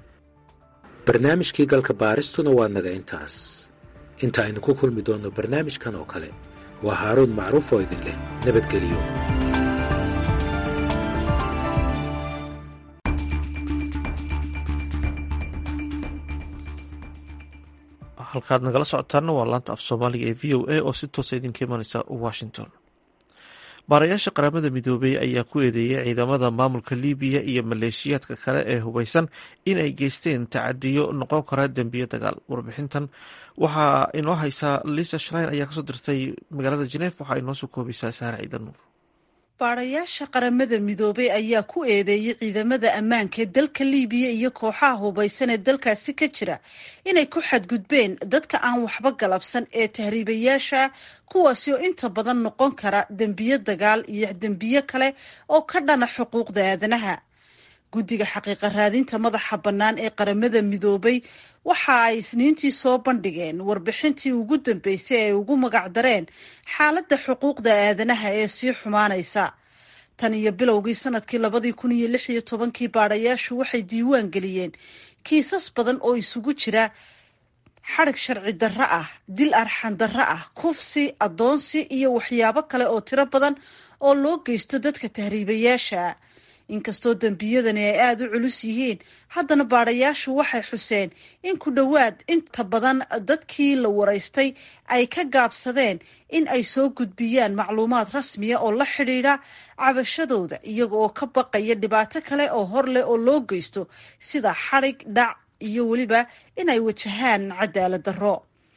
barnaamijkii galka baaristuna waa naga intaas inta aynu ku kulmi doonno barnaamijkan oo kale waa haaruun macruuf oo idin leh nabadgeliyo halkaad nagala socotaana waa laanta af soomaaliga ee v o a oo si toosa idinka imaneysa washington baarayaasha qaramada midoobey ayaa ku eedeeyay ciidamada maamulka libiya iyo maleeshiyaadka kale ee hubeysan in ay geysteen tacadiyo noqon kara dembiyo dagaal warbixintan waxaa inoo haysaa lisa shrein ayaa kasoo dirtay magaalada geneef waxaa inoo soo koobaysaa saare ciidan nuur baadhayaasha qaramada midoobay ayaa ku eedeeyey ciidamada ammaanka ee dalka liibiya iyo kooxaha hubaysan ee dalkaasi ka jira inay ku xadgudbeen dadka aan waxba galabsan ee tahriibayaasha kuwaasi oo inta badan noqon kara dembiyo dagaal iyo dembiyo kale oo ka dhana xuquuqda aadanaha guddiga xaqiiqa raadinta madaxa bannaan ee qaramada midoobay waxa ay isniintii soo bandhigeen warbixintii ugu dambeysay ay ugu magacdareen xaaladda xuquuqda aadanaha ee sii xumaanaysa tan iyo bilowgii sanadkii labadii kun iyo lix iyo tobankii baadhayaashu waxay diiwaan geliyeen kiisas badan oo isugu jira xadhig sharci darro ah dil arxan darro ah kufsi addoonsi iyo waxyaabo kale oo tiro badan oo loo geysto dadka tahriibayaasha inkastoo dembiyadani ay aada u culus yihiin haddana baadhayaashu waxay xuseen in ku dhowaad inta badan dadkii la waraystay ay ka gaabsadeen in ay soo gudbiyaan macluumaad rasmiya oo la xidhiidha cabashadooda iyaga oo ka baqaya dhibaato kale oo hor leh oo loo geysto sida xadhig dhac iyo weliba inay wajahaan cadaalad darro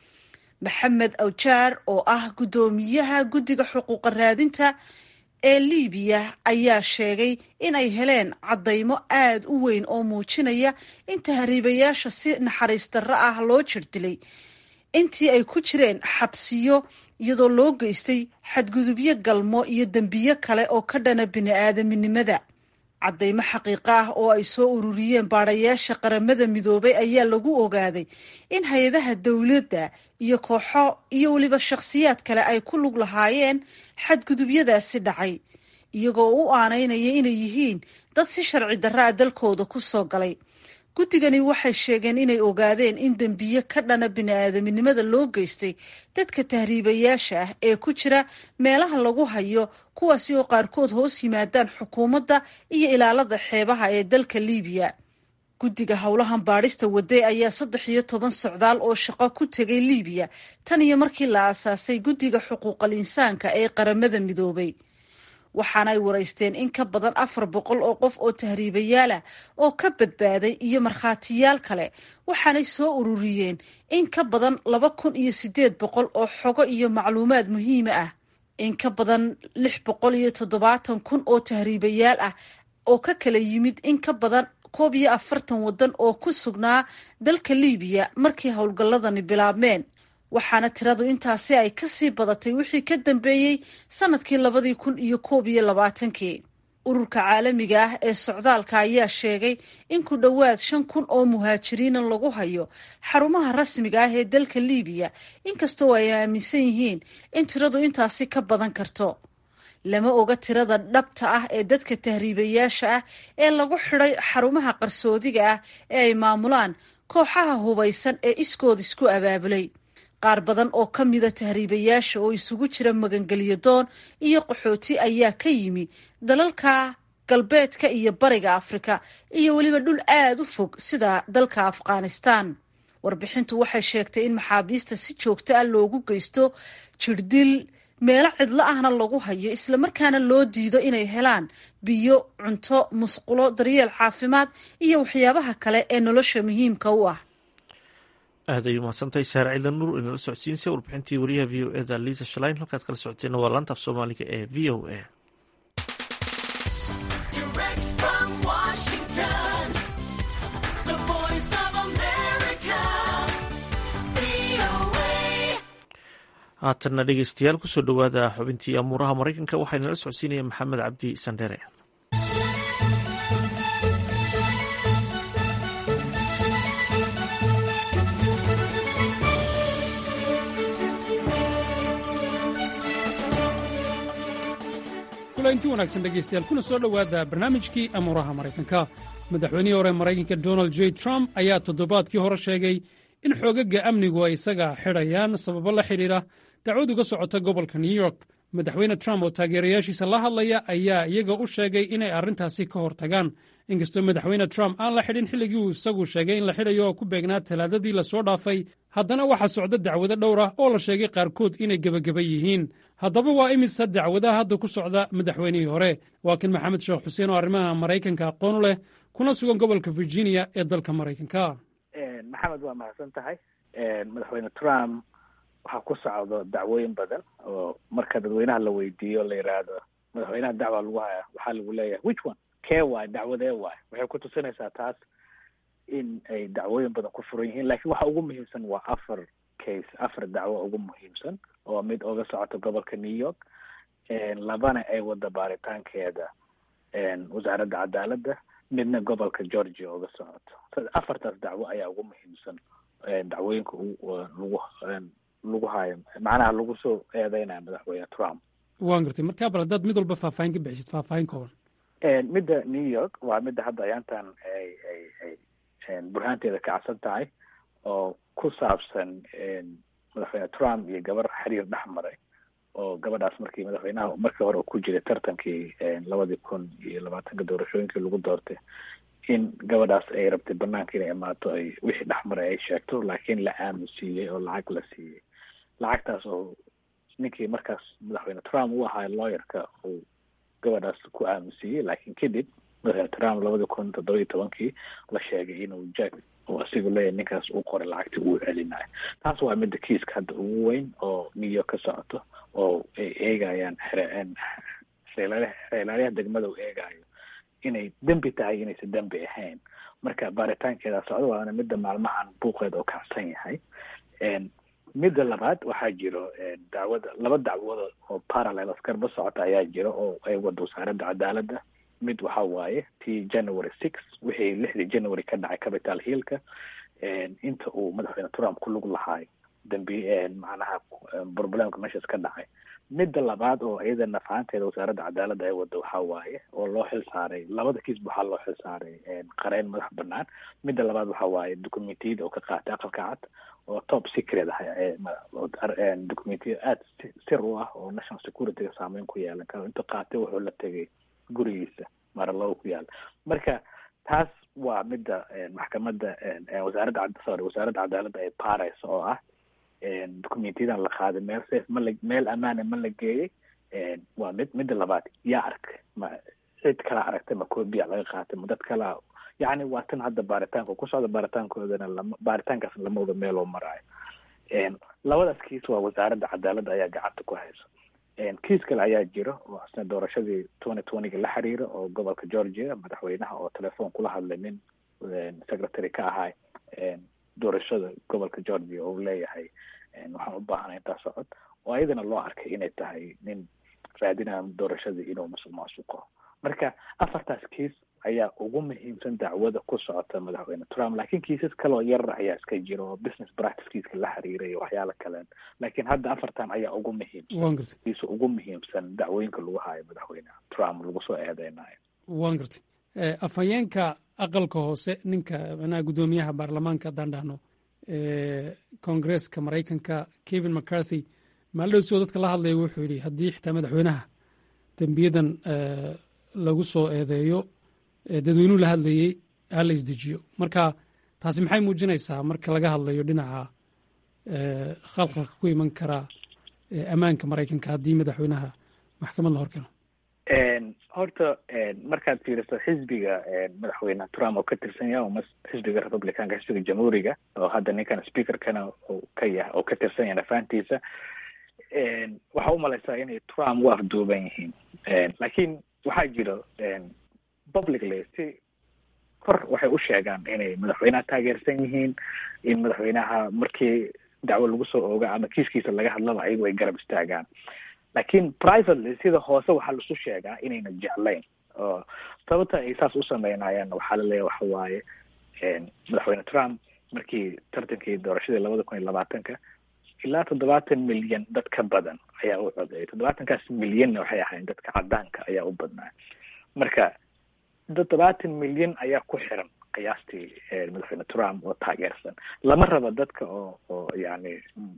maxamed awjaar oo ah guddoomiyaha guddiga xuquuqa raadinta ee liibiya ayaa sheegay in ay heleen caddaymo aada u weyn oo muujinaya in tahriibayaasha si naxariis darro ah loo jirdilay intii ay ku jireen xabsiyo iyadoo loo geystay xadgudubyo galmo iyo dembiyo kale oo ka dhana bini-aadaminimada caddaymo xaqiiqo ah oo ay soo ururiyeen baadhayaasha qaramada midoobay ayaa lagu ogaaday in hay-adaha dowladda iyo kooxo iyo weliba shakhsiyaad kale ay ku lug lahaayeen xadgudubyadaasi dhacay iyagoo u aanaynaya inay yihiin dad si sharci darra a dalkooda ku soo galay guddigani waxay sheegeen inay ogaadeen in dembiye ka dhana bini-aadaminimada loo geystay dadka tahriibayaasha ah ee ku jira meelaha lagu hayo kuwaasi oo qaarkood hoos yimaadaan xukuumadda iyo ilaalada xeebaha ee dalka liibiya guddiga howlahan baadhista waday ayaa saddex iyo toban socdaal oo shaqo ku tegay liibiya tan iyo markii la aasaasay guddiga xuquuqal insaanka ee qaramada midoobay waxaanay waraysteen in ka badan afar boqol oo qof oo tahriibayaalah oo ka badbaaday iyo markhaatiyaal kale waxaanay soo ururiyeen in ka badan laba kun iyo sideed boqol oo xogo iyo macluumaad muhiima ah in ka badan lix boqol iyo toddobaatan kun oo tahriibayaal ah oo ka kala yimid in ka badan koob iyo afartan waddan oo ku sugnaa dalka liibiya markii howlgalladani bilaabmeen waxaana tiradu intaasi ay kasii badatay wixii ka dambeeyey sanadkii labadii kun iyo koob iyo labaatankii ururka caalamiga ah ee socdaalka ayaa sheegay in ku dhowaad shan kun oo muhaajiriina lagu hayo xarumaha rasmiga ah ee dalka liibiya inkastoo ay aaminsan yihiin in tiradu intaasi ka badan karto lama oga tirada dhabta ah ee dadka tahriibayaasha ah ee lagu xidhay xarumaha qarsoodiga ah ee ay maamulaan kooxaha hubaysan ee iskood isku abaabulay qaar badan oo ka mida tahriibayaasha oo isugu jira magangelyo doon iyo qaxooti ayaa ka yimi dalalka galbeedka iyo bariga afrika iyo weliba dhul aada u fog sida dalka afghanistan warbixintu waxay sheegtay in maxaabiista si joogto ah loogu geysto jirdil meelo cidlo ahna lagu hayo islamarkaana loo diido inay helaan biyo cunto musqulo daryeel caafimaad iyo waxyaabaha kale ee nolosha muhiimka u ah aad ay umahadsantahay saar ciidan nuur inala socodsiinsa warbixintii wariyaha v o eda liisa shalayn halkaad kala socoteena waa laanta af soomaaliga ee v o a haatanna dhegeystayaal kusoo dhowaada xubintii amuuraha maraykanka waxaa inala socodsiinaya maxamed cabdi sandhere inti wanaagsan dhegaystayaal kuna soo dhowaada barnaamijkii amuuraha maraykanka madaxweynihii hore maraykanka donald j trump ayaa toddobaadkii hore sheegay in xoogagga amnigu ay isaga xidhayaan sababo la xidhiidha dacwad uga socota gobolka new york madaxweyne trump oo taageerayaashiisa la hadlaya ayaa iyaga u sheegay inay arrintaasi ka hortagaan inkastoo madaxweyne trump aan la xidhin xilligii uu isagu sheegay in la xidhayo oo ku beegnaa talaadadii lasoo dhaafay haddana waxaa socda dacwado dhowr ah oo la sheegay qaarkood inay gebageba yihiin haddaba waa imisa dacwadaha hadda ku socda madaxweynihii hore waa kan maxamed sheekh xuseen oo arrimaha maraykanka aqoon u leh kuna sugan gobolka virginia ee dalka maraykanka maxamed waa mahadsan tahay madaxweyne trump waxaa ku socdo dacwooyin badan oo marka dadweynaha la weydiiyo la yidhaahdo madaxweynaha dacwaa lagu hayaa waxaa lagu leeyahay which one kee waay dacwadee waay waxay ku tusinaysaa taas in ay dacwooyin badan ku furan yihiin lakiin waxa ugu muhiimsan waa afar case afar dacwo ugu muhiimsan oo mid oga socoto gobolka new york labana ay wada baaritaankeeda wasaaradda cadaaladda midna gobolka georgia oga socoto afartaas dacwo ayaa ugu muhiimsan dacwooyinka lagu lagu hayo macnaha lagu soo eedeynaya madaxweyne trump waan gartay markaa bal haddaad mid walba faahfaahin ka bixisid faahfaahin kooban midda new york waa midda hadda ayaantan ay ay ay burhaanteeda kacsan tahay oo ku saabsan madaxweyne trump iyo gabar xiriir dhex maray oo gabadhaas markii madaxweynaha markii hore ku jiray tartankii labadii kun iyo labaatanka doorashooyinkii lagu doortay in gabadhaas ay rabtay banaanka inay imaato ay wixii dhex maray ay sheegto laakiin la aaminsiiyey oo lacag la siiyey lacagtaas oo ninkii markaas madaxweyne trump u ahaa lawyerka uu gabadhaas ku aaminsiiyey laakiin kadib madaxweyne trump labadii kun toddoba iyo tobankii la sheegay inuu jack oo asigu leeyahy ninkaas uu qoray lacagtii uu celinayo taas waa midda kiiska hadda ugu weyn oo new york ka socoto oo ay eegayaan xeelaalyaha degmada uu eegayo inay dembi tahay inaysan dembi ahayn marka baaritaankeeda socdo waana midda maalmahan buuqeeda oo kacsan yahay midda labaad waxaa jiro dacwada laba dacwadood oo parallel askarba socota ayaa jiro oo ay wada wasaaradda cadaaladda mid waxa waaye tii january six wixii lixdii january ka dhacay capital hillka inta uu madaxweyne trump ku lug lahaay dambi macnaha problemka meeshaas ka dhacay midda labaad oo iyada nafaanteeda wasaaradda cadaaladda ay wada waxa waaye oo loo xil saaray labada kiisba waxaa loo xil saaray qareen madax banaan midda labaad waxa waaye documentiyada oo ka qaatay aqalka cad oo top secret ah documentiyada aada sir u ah oo national securityga saameyn ku yeelan karo inta qaatay wuxuu la tegay gurigiisa maralow ku yaala marka taas waa midda maxkamadda wasaaradda sorry wasaaradda cadaaladda ay baarayso oo ah documentyadan la qaaday meel safe ma la meel amaana ma la geeyey waa mid midda labaad yaa arkay ma cid kala aragtay ma copia laga qaatay ma dad kala yacni waa tan hadda baaritaanka ku socda baaritaankoodana lama baaritaankaas lama wada meeloo maraayo labadaas kiis waa wasaaradda cadaaladda ayaa gacanta ku hayso kiis kale ayaa jiro oo isna doorashadii twenty twentyga la xiriira oo gobolka georgia madaxweynaha oo telefoon kula hadlay nin secretary ka ahay doorashada gobolka georgia oo leeyahay waxaan u baahanay intaa socod oo ayadana loo arkay inay tahay nin raadinaya doorashadii inuu musuq maasuqo marka afartaas kiis ayaa ugu muhiimsan dacwada ku socota madaxweyne trump laakiin kiisas kaloo yarar ayaa iska jira oo business practicekiiska la xiriira iyo waxyaala kaleen laakiin hadda afartan ayaa ugu muhiimsan kiisa ugu muhiimsan dacwooyinka lagu haayo madaxweyne trump lagu soo eedeynayo waan gartay afhayeenka aqalka hoose ninka manaha guddoomiyaha baarlamaanka haddaan dhahno koongresska maraykanka kevin mccarthy maalidhow soo dadka la hadlaya wuxuu yidhi haddii xitaa madaxweynaha dembiyadan lagu soo eedeeyo dadweynuhu la hadlayey ha la isdejiyo marka taasi maxay muujinaysaa marka laga hadlayo dhinaca khalqalka ku iman kara ammaanka maraykanka haddii madaxweynaha maxkamad la horkeeno horta markaad fiiriso xisbiga madaxweyne trump oo ka tirsan yahay oo xisbiga republicanka xisbiga jamhuuriga oo hadda ninkan speakerkana uu ka yahay oo ka tirsan yahay nafaantiisa waxaa umalaysaa inay trump u afduuban yihiin laakiin waxaa jiro publicly si kor waxay u sheegaan inay madaxweynaha taageersan yihiin in madaxweynaha markii dacwo lagu soo ooga ama kiiskiisa laga hadlaba ayagu ay garab istaagaan laakiin privately sida hoose waxaa laisu sheegaa inayna jeclayn oo sababta ay saas u sameynayaan waxaa laleeyahy waxa waaye madaxweyne trump markii tartankii doorashadii labada kun iyo labaatanka ilaa toddobaatan milyan dad ka badan ayaa u codeeyay toddobaatankaas milyanna waxay ahayn dadka cadaanka ayaa u badnaa marka toddobaatan milyan ayaa ku xiran qiyaastii madaxweyne trump oo taageersan lama rabo dadka oo oo yani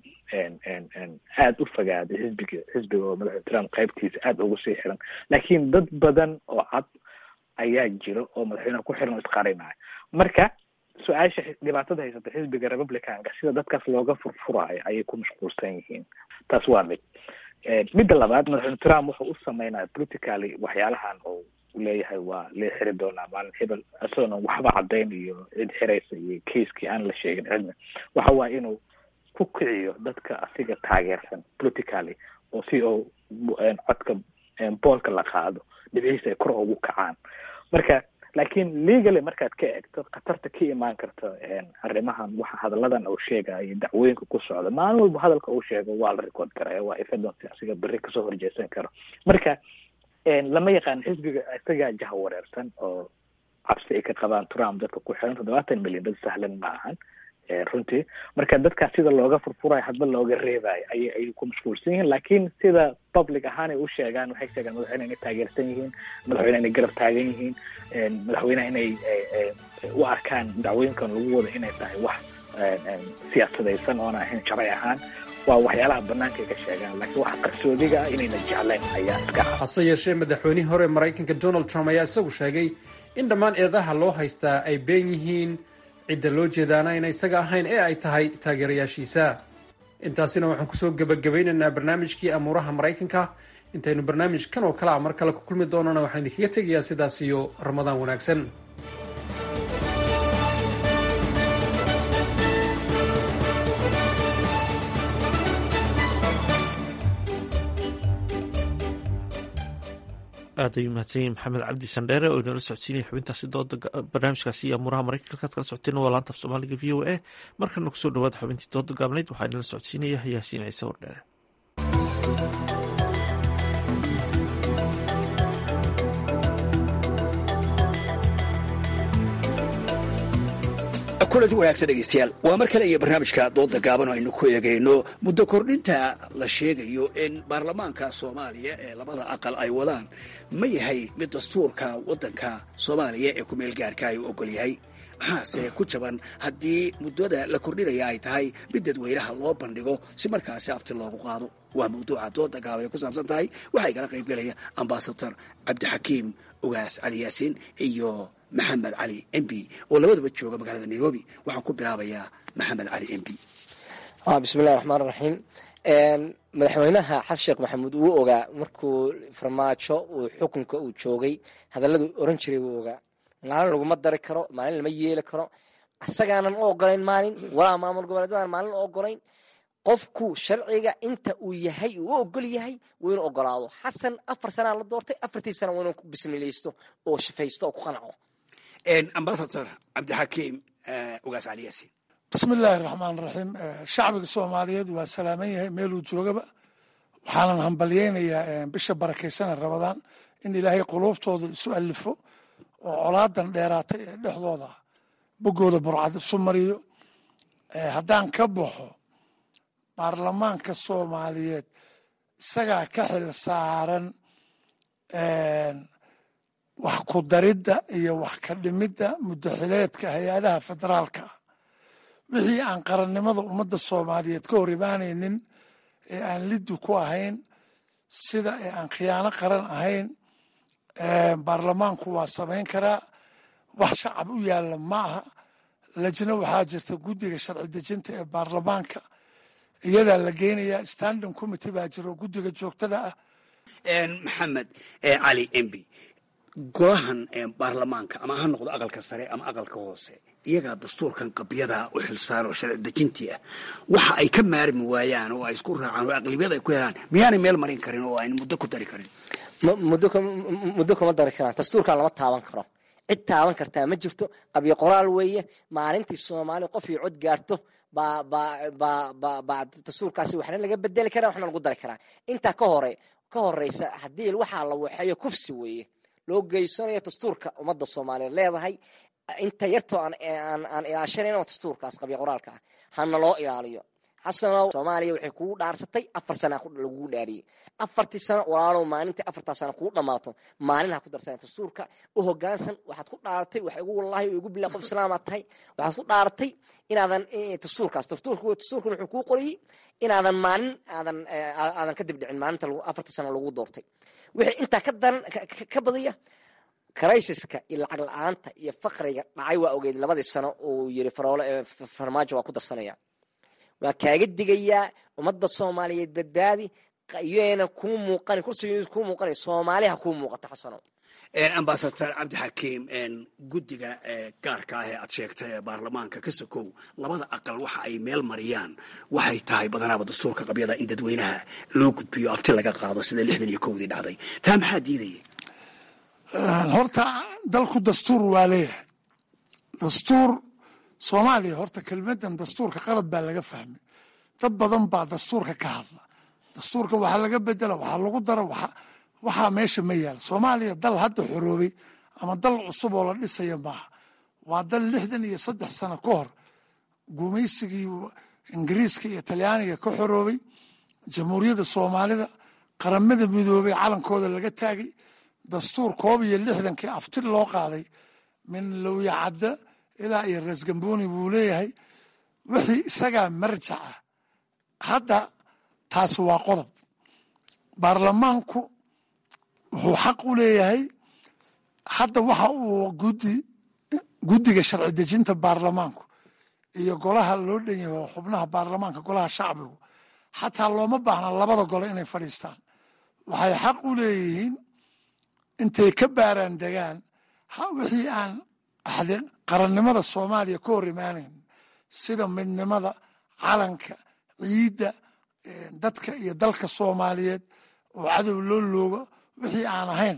aada u fogaaday xisbiga xisbiga oo madaxweyne trump qaybtiisa aada ugu sii xiran laakiin dad badan oo cad ayaa jiro oo madaxweyneha ku xiran oo isqarinayo marka su-aasha dhibaatada haysata xisbiga republicanka sida dadkaas looga furfuraayo ayay ku mashquulsan yihiin taas waa mid midda labaad madaxweyne trump wuxuu u sameynaya politically waxyaalahan oo leeyahay waa lee xiri doonaa maalin hebel isagoona waxba caddayn iyo cid xiraysa iyo kaiskii aan la sheegin cidna waxa waaye inuu ku kiciyo dadka asiga taageersan politically oo si oo codka boolka la qaado dhibcihiisa ay kor ugu kacaan marka laakiin legally markaad ka eegto khatarta ka imaan karta arrimahan waxa hadalladan uu sheegayo dacwooyinka ku socda maalin walba hadalka uu sheego waa la record karaya waa evidence asiga berri kasoo horjeesan karo marka lama yaqaan xisbiga isagaa jaha wareersan oo cabsi ay ka qabaan trump dadka ku xiran toddobaatan milyan dad sahlan ma ahan runtii marka dadkaas sida looga furfurayo hadba looga reebayo ayay ayay ku mashquulsan yihiin laakiin sida public ahaan ay u sheegaan waxay sheegaan madaxweyne inay taageersan yihiin madaxweyne inay garab taagan yihiin madaxweyneha inay u arkaan dacwooyinkan lagu wado inay tahay wax siyaasadaysan oona ahayn sharci ahaan waa waxyaalaha banaanka ay ka sheegaan laakiin waxa qarsoodiga ah inayna jeclayn ayaa iska cad hase yeeshee madaxweynihii hore maraykanka donald trump ayaa isagu sheegay in dhammaan eedaha loo haystaa ay been yihiin cidda loo jeedaana ayna isaga ahayn ee ay tahay taageerayaashiisa intaasina waxaan kusoo gebagabaynaynaa barnaamijkii amuuraha maraykanka intaynu barnaamij kan oo kale a mar kale ku kulmi doonana waxaan idinkaga tegayaa sidaas iyo ramadaan wanaagsan aad ayuu mahadsan yahi maxamed cabdi sandheere oo inala socodsiinaya xubintaasi dooda barnaamijkaasi iyo amuuraha maraykanka halkaad kala socoteen waa laanta af soomaaliga v o a markana kusoo dhawaada xubintii dooda gaabnayd waxaa inala socodsiinaya yaasiin ciise wardheere kulanti wanaagsan dhegeystayaal waa mar kale iyo barnaamijka dooda gaaban oo aynu ku eegayno muddo kordhinta la sheegayo in baarlamaanka soomaaliya ee labada aqal ay wadaan ma yahay mid dastuurka waddanka soomaaliya ee ku-meel gaarka ay u ogol yahay maxaase ku jaban haddii muddada la kordhinaya ay tahay mid dadweynaha loo bandhigo si markaasi afti loogu qaado waa mawduuca dooda gaaban ay ku saabsan tahay waxaa igala qaybgelaya ambasador cabdixakiim ogaas cali yaasiin iyo maxamed cali m b oo labadaba jooga magaalada nairobi waxaan ku bilaabayaa maxamed cali m b bismillahi raxmaan raxiim madaxweynaha xasan sheekh maxamuud wuu ogaa markuu farmaajo uu xukunka uu joogay hadalladu oran jiray wuu ogaa maalin laguma dari karo maalin lama yeeli karo isagaanan u ogolayn maalin walaa maamul goboleedadan maalin u ogolayn qofku sharciga inta uu yahay uu ogol yahay waa inuu ogolaado xasan afar sanaa la doortay afartii sana waa inuu ku bismilaysto oo shafaysto oo ku qanco ambasador cabdixakiim ogaas cali yaasiin bismi illaahi raxmaan raxiim shacbiga soomaaliyeed waa salaaman yahay meeluu joogaba waxaanan hambalyeynayaa bisha barakaysana rabadaan in ilaahay quluubtooda isu alifo oo colaadan dheeraatay ee dhexdooda boggooda burcad isu mariyo haddaan ka baxo baarlamaanka soomaaliyeed isagaa ka xil saaran wax ku daridda iyo wax ka dhimidda muddaxileedka hay-adaha federaalka ah wixii aan qarannimada ummadda soomaaliyeed ka hor imaanaynin ee aan liddu ku ahayn sida ee aan khiyaano qaran ahayn baarlamaanku waa samayn karaa wax shacab u yaalla ma aha lajna waxaa jirta guddiga sharci dejinta ee baarlamaanka iyadaa la geynayaa standing committee baa jiro guddiga joogtada ah maxamed cali embi golahan baarlamaanka ama ha noqdo aqalka sare ama aqalka hoose iyagaa dastuurkan qabyada u xilsaar oo sharci dejintii ah waxa ay ka maarmi waayaan oo ay isku raacaan oo aqlibiyada ay ku helaan miyaanay meel marin karin oo ayna muddo ku dari karin muddo kuma dari karaan dastuurkan lama taaban karo cid taaban kartaa ma jirto qabyo qoraal weeye maalintii soomaaliya qof iyo cod gaarto baa dastuurkaasi waxna laga bedeli karaa waxna lagu dari karaa intaa ka hore ka horeysa haddii waxaa la waxeeyo kufsi weeye loo geysanayo dastuurka ummadda soomaaliyeed leedahay inta yartoo aan ilaashanayno dastuurkaas qabyo qoraalka ah hana loo ilaaliyo xasanow soomaaliya waxay kugu dhaarsatay afar sana lagugu dhaariyey afartii sano walaalow maalintii afartaa sano kugu dhammaato maalin ha ku darsana dastuurka u hogaansan waxaad ku dhaaratay wax igu wallahi igu billah qof islaamaad tahay waxaad ku dhaaratay inaadan dastuurkaas dastuurka dastuurkan wuxuu kuu qoriyey inaadan maalin aadan aadan ka dibdhicin maalinta afartii sano lagu doortay wixii intaa ka daran ka badaya criisiska iyo lacag la-aanta iyo faqriga dhacay waa ogeed labadii sano uu yiri faroole farmaajo waa ku darsanaya waa kaaga digayaa ummadda soomaaliyeed badbaadi iyana kuu muuqan kursigeedu kuu muuqanay soomaaliha kuu muuqata xasano ambasador cabdixakiim guddiga gaarka ah ee aad sheegtay ee baarlamaanka ka sokow labada aqal waxa ay meel mariyaan waxay tahay badanaaba dastuurka qabyada in dadweynaha loo gudbiyo afti laga qaado sida lixdan iyo kowdii dhacday taa maxaa diidaya horta dalku dastuur waa leeyahay dastuur soomaaliya horta kelmadan dastuurka qalad baa laga fahmay dad badan baa dastuurka ka hadla dastuurka waxaa laga bedela waxaa lagu dara waxaa meesha ma yaal soomaaliya dal hadda xoroobay ama dal cusub oo la dhisaya maaha waa dal lixdan iyo saddex sano ka hor gumaysigii ingiriiska iyo talyaaniga ka xoroobay jamhuuriyadda soomaalida qaramada midoobay calankooda laga taagay dastuur koob iyo lixdankii afti loo qaaday min lowyacadda ilaa iyo rasgamboni buu leeyahay wixii isagaa marjaca hadda taasi waa qodob baarlamaanku wuxuu xaq u leeyahay hadda waxa uu gudi guddiga sharci dejinta baarlamaanku iyo golaha loo dhan yahay xubnaha baarlamaanka golaha shacbigu xataa looma baahna labada gole inay fadhiistaan waxay xaq u leeyihiin intay ka baaraan degaan wixii aan axdi qarannimada soomaaliya ka hor imaanayn sida midnimada calanka ciidda dadka iyo dalka soomaaliyeed oo cadow loo loogo wixii aan ahayn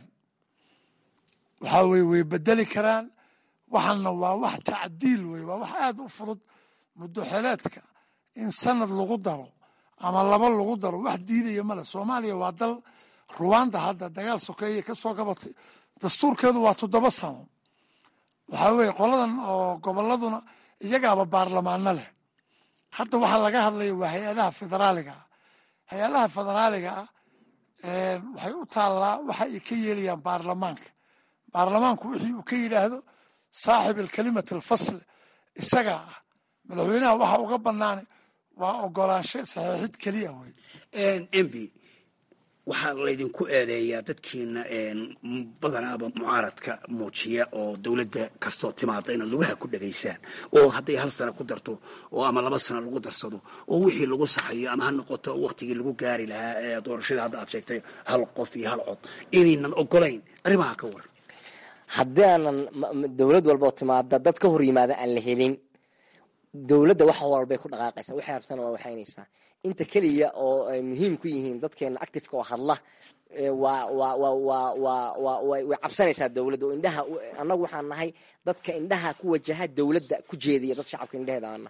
waxaa weye way bedeli karaan waxaana waa wax tacdiil wey waa wax aad u fudud muddo xeleedka in sanad lagu daro ama laba lagu daro wax diidaya male soomaaliya waa dal ruwanda hadda dagaal sokeeye ka soo gabatay dastuurkeedu waa toddoba sano waxaa weye qoladan oo gobolladuna iyagaaba baarlamaano leh hadda waxaa laga hadlaya waa hay-adaha federaaliga ah hay-adaha federaaliga ah waxay u taallaa waxa ay ka yeelayaan baarlamaanka baarlamaanku wixii uu ka yidhaahdo saaxib alkalimat alfasl isagaa ah madaxweynaha waxa uga banaanay waa ogolaansho saxiixid keliya wey mb waxaa laydinku eedeeyaa dadkiina badanaaba mucaaradka muujiya oo dowladda kastoo timaada inaad lugaha ku dhegaysaan oo hadday hal sano ku darto oo ama laba sano lagu darsado oo wixii lagu saxayo ama ha noqoto waktigii lagu gaari lahaa ee doorashada hadda aad sheegtay hal qof iyo hal cod inaynan ogolayn arrimaha ka waran haddii aanan dowlad walboo timaada dad ka hor yimaada aan la helin dowladda wax walbay ku dhaqaaqaysaa waxay rabtana waa waxaynaysaa inta keliya oo ay muhiim ku yihiin dadkeena actifeka oo hadla waa waa waa waa waa waa way cabsanaysaa dowladda oo indhaha annagu waxaan nahay dadka indhaha ku wajaha dowladda ku jeediya dad shacabka indhaheeda aana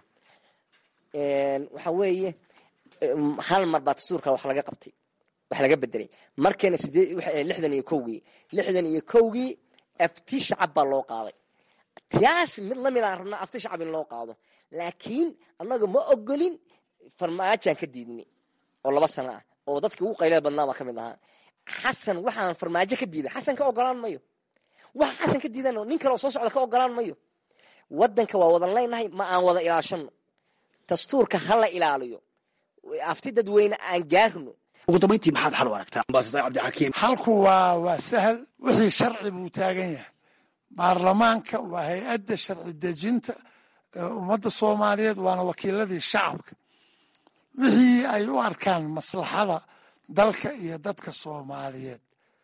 waxa weeye hal mar baa dastuurka wax laga qabtay wax laga bedelay markeena sideed lixdan iyo kowgii lixdan iyo kowgii afti shacab baa loo qaaday taas mid lamid aan rabnaa afti shacab in loo qaado laakiin annaga ma ogolin farmaajaan ka diidnay oo laba sano ah oo dadkii ugu qaylada badnaa baa ka mid ahaa xasan waxaan farmaajo ka diiday xasan ka ogolaan mayo waxa xasan ka diidan nin kale oo soo socda ka ogolaan mayo wadanka waa wadan leynahay ma aan wada ilaashano dastuurka ha la ilaaliyo afti dadweyne aan gaarno ugu dambayntii maxaad xal u aragtaa ambasador cabdixakiim xalku waa waa sahal wixii sharci buu taagan yahay baarlamaanka waa hay-adda sharci dejinta ummadda soomaaliyeed waana wakiiladii shacabka wixii ay u arkaan maslaxada dalka iyo dadka soomaaliyeed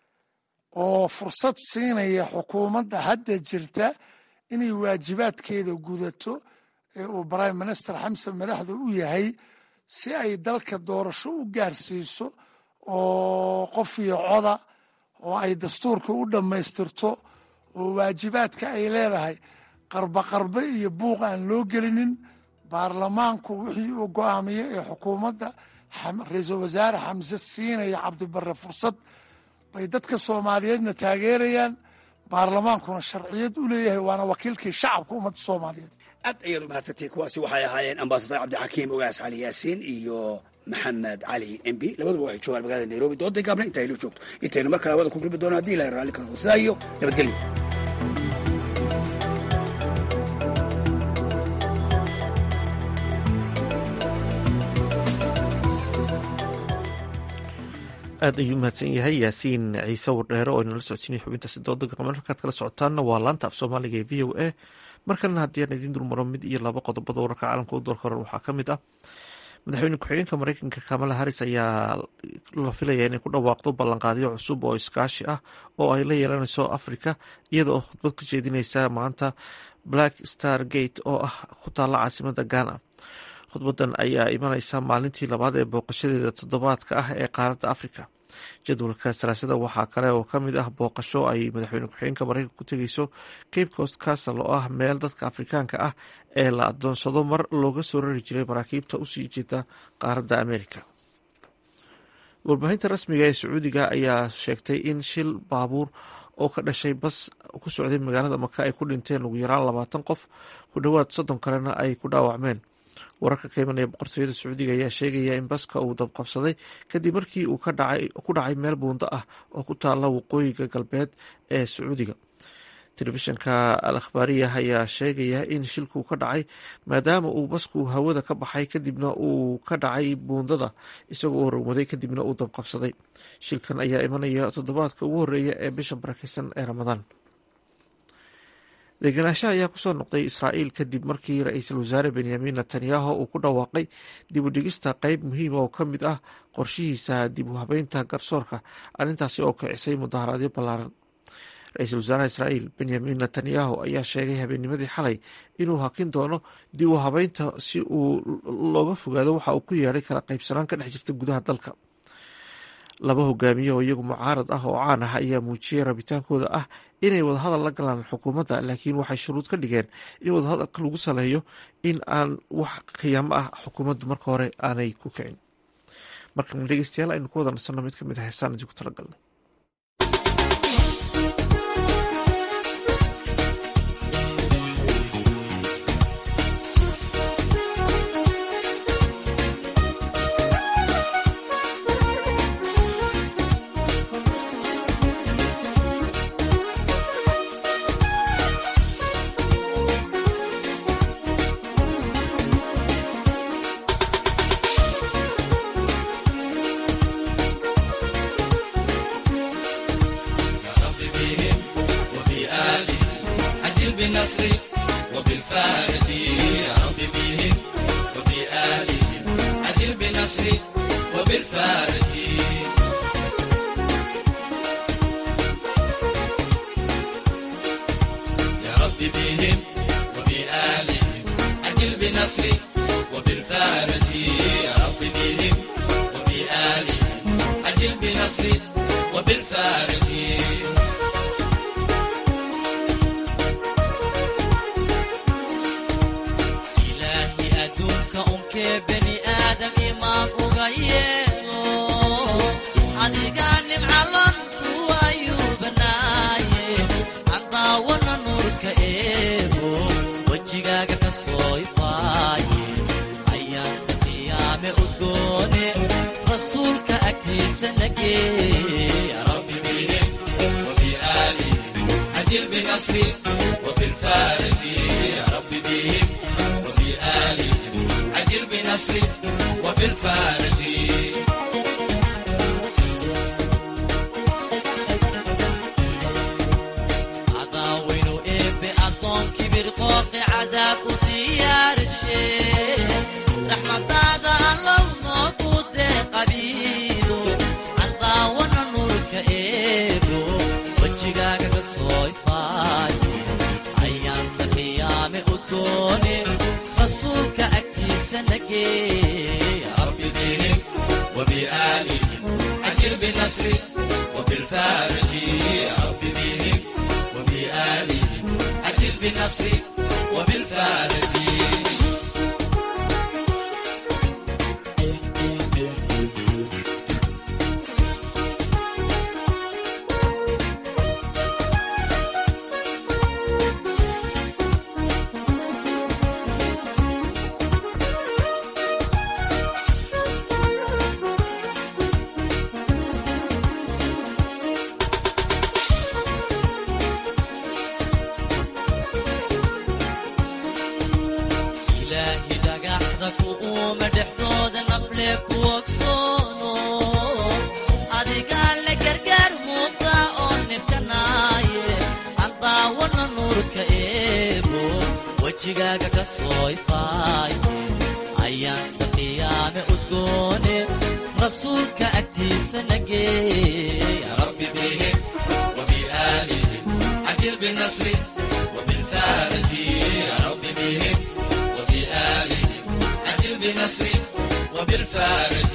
oo fursad siinaya xukuumadda hadda jirta inay waajibaadkeeda gudato ee uu prime minister xamsan madaxda u yahay si ay dalka doorasho u gaarsiiso oo qof iyo coda oo ay dastuurka u dhammaystirto oo waajibaadka ay leedahay qarba qarbe iyo buuq aan loo gelinin baarlamaanku wixii uu go-aamiyo ee xukuumadda ra-iisul wasaare xamse siinaya cabdibare fursad bay dadka soomaaliyeedna taageerayaan baarlamaankuna sharciyad u leeyahay waana wakiilkii shacabka ummadda soomaaliyeed aad ayaad u mahadsantay kuwaasi waxay ahaayeen ambasador cabdixakiim ogaas cali yaasiin iyo maxamed cali mb labaduba waxay joogaan magaalada nairobi dooday gaabna inta aylu joogto intaynu mar kale wada ku kulmi doono hadii ilahay raalli kala sidaa iyo nabadgelyo aad ayuu mahadsan yahay yaasiin ciise wardheere oo inala socodsiinaya xubintaasi dooda gaqameed halkaad kala socotaanna waa laanta af soomaaliga ee v o a markalena haddii aan idiin dulmaro mid iyo laba qodobada wararka caalamka u doorka horan waxaa ka mid ah madaxweyne ku-xigeenka mareykanka kamala haris ayaa la filaya inay ku dhawaaqdo ballanqaadyo cusub oo iskaashi ah oo ay la yeelanayso africa iyada oo khudbad ka jeedineysa maanta black star gate oo ah ku taalla caasimada ghana khudbadan ayaa imaneysa maalintii labaad ee booqashadeeda toddobaadka ah ee qaaradda africa jadwalka salaasada waxaa kale oo ka mid ah booqasho ay madaxweyne ku-xigeenka mareykanka ku tegeyso cape coast castle oo ah meel dadka afrikaanka ah ee la adoonsado mar looga soo rari jiray maraakiibta usii jeeda qaaradda america warbaahinta rasmiga ee sacuudiga ayaa sheegtay in shil baabuur oo ka dhashay bas ku socday magaalada maka ay ku dhinteen ugu yaraan labaatan qof ku dhowaad soddon kalena ay ku dhaawacmeen wararka ka imanaya boqortooyada sacuudiga ayaa sheegaya in baska uu dabqabsaday kadib markii uu ku dhacay meel buundo ah oo ku taala waqooyiga galbeed ee sacuudiga telefishanka al akhbaariya ayaa sheegaya in shilku ka dhacay maadaama uu basku hawada ka baxay kadibna uu ka dhacay buundada isagoo rogmaday kadibna uu dabqabsaday shilkan ayaa imanaya toddobaadka ugu horeeya ee bisha barakeysan ee ramadaan degenaanshaha ayaa kusoo noqday israa'iil kadib markii ra-iisul wasaare benyamin netanyahu uu ku dhawaaqay dib u dhigista qeyb muhiima oo ka mid ah qorshihiisa dib u habeynta garsoorka arrintaasi oo kicisay mudaharaadyo ballaaran ra-iisul wasaaraha israa'iil benyamin netanyahu ayaa sheegay habeennimadii xalay inuu hakin doono dib u habeynta si uu looga fogaado waxa uu ku yeedhay kala qaybsanaan ka dhex jirta gudaha dalka laba hogaamiye oo iyagu mucaarad ah oo caan ah ayaa muujiyey rabitaankooda ah inay wadahadal la galaan xukuumadda laakiin waxay shuruud ka dhigeen in wadahadalka lagu saleeyo in aan wax khiyaamo ah xukuumaddu marka hore aanay ku kicin markan dhegeystayaal aynu ku wada nasanno mid ka mid ah heesaan idinku talagalnay wejigaaga ka soo ifaaye ayaanta qiyaame udgoone rasuulka agtiisa nageey rabbi bihim وبآلهم عجل بالنصر وبالفارج يا رب بهم وبآلهم عجل بالنصر وبالفارج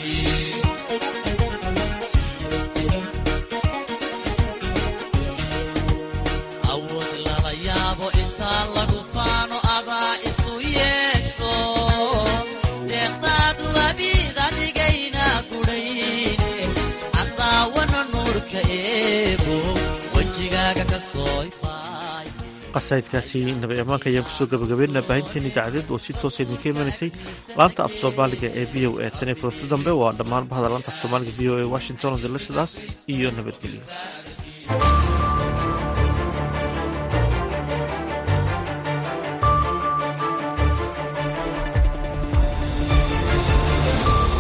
awood lala yaabo intaa lagu faano adaa isu yeesho deeqdaadu abiid adigayna gudhayne cadaawana nuurka eebo wejigaaga ka soo ifaay qasaidkaasi nabi ammaanka ayaan kusoo gabagabeynaa baahinteen idaacadeed oo si toosa idinka imanaysay laanta af soomaaliga ee v o e tan iyo kulanti dambe waa dhammaan bahda laanta af soomaaliga v o e washington odile sidaas iyo nabadgelyo